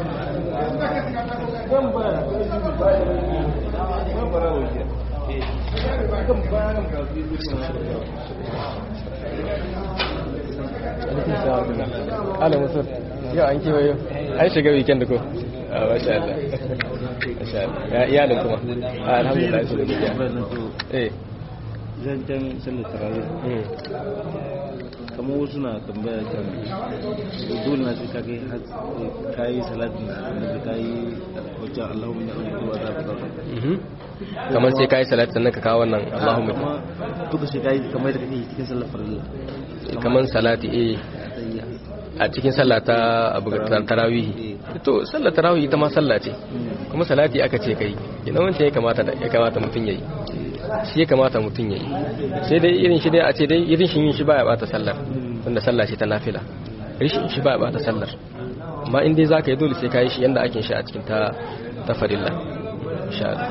ala musul yau an kewayo an shiga weekend ko a masha Allah masha Allah ya iyalin kuma alhamdulillah su da biya eh zancen sallar tarawih kamar wasu na tambaya kan dole na sai ka kai ka yi salatin da ka yi wajen Allahumma ya ɗauki wa zafi zafi kamar sai ka yi salat sannan ka kawo wannan Allahumma kuma duka sai ka yi kamar da kake cikin sallar farilla kamar salati eh a cikin sallah ta abu tarawihi to sallar tarawihi ita ma sallah ce kuma salati aka ce kai ina wancan ya kamata ya kamata mutum yayi shi ya kamata mutum yayi sai dai irin shi dai a ce dai irin shi yin shi baya bata sallar tunda sallah ce ta nafila rishin shi baya bata sallar amma in dai zaka yi dole sai ka yi shi yanda ake shi a cikin ta ta farilla insha Allah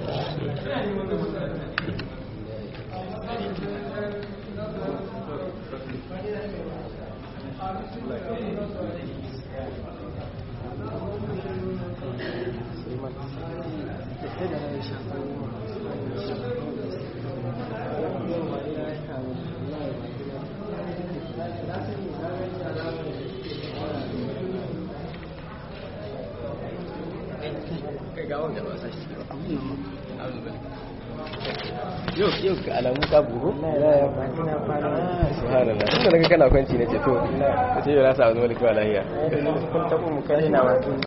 yau yau ga alamu ka bugu subhanallah tunda naga kana kwanci nace to sai yau na sa wani malaka lahiya kun taɓa mu kai na wato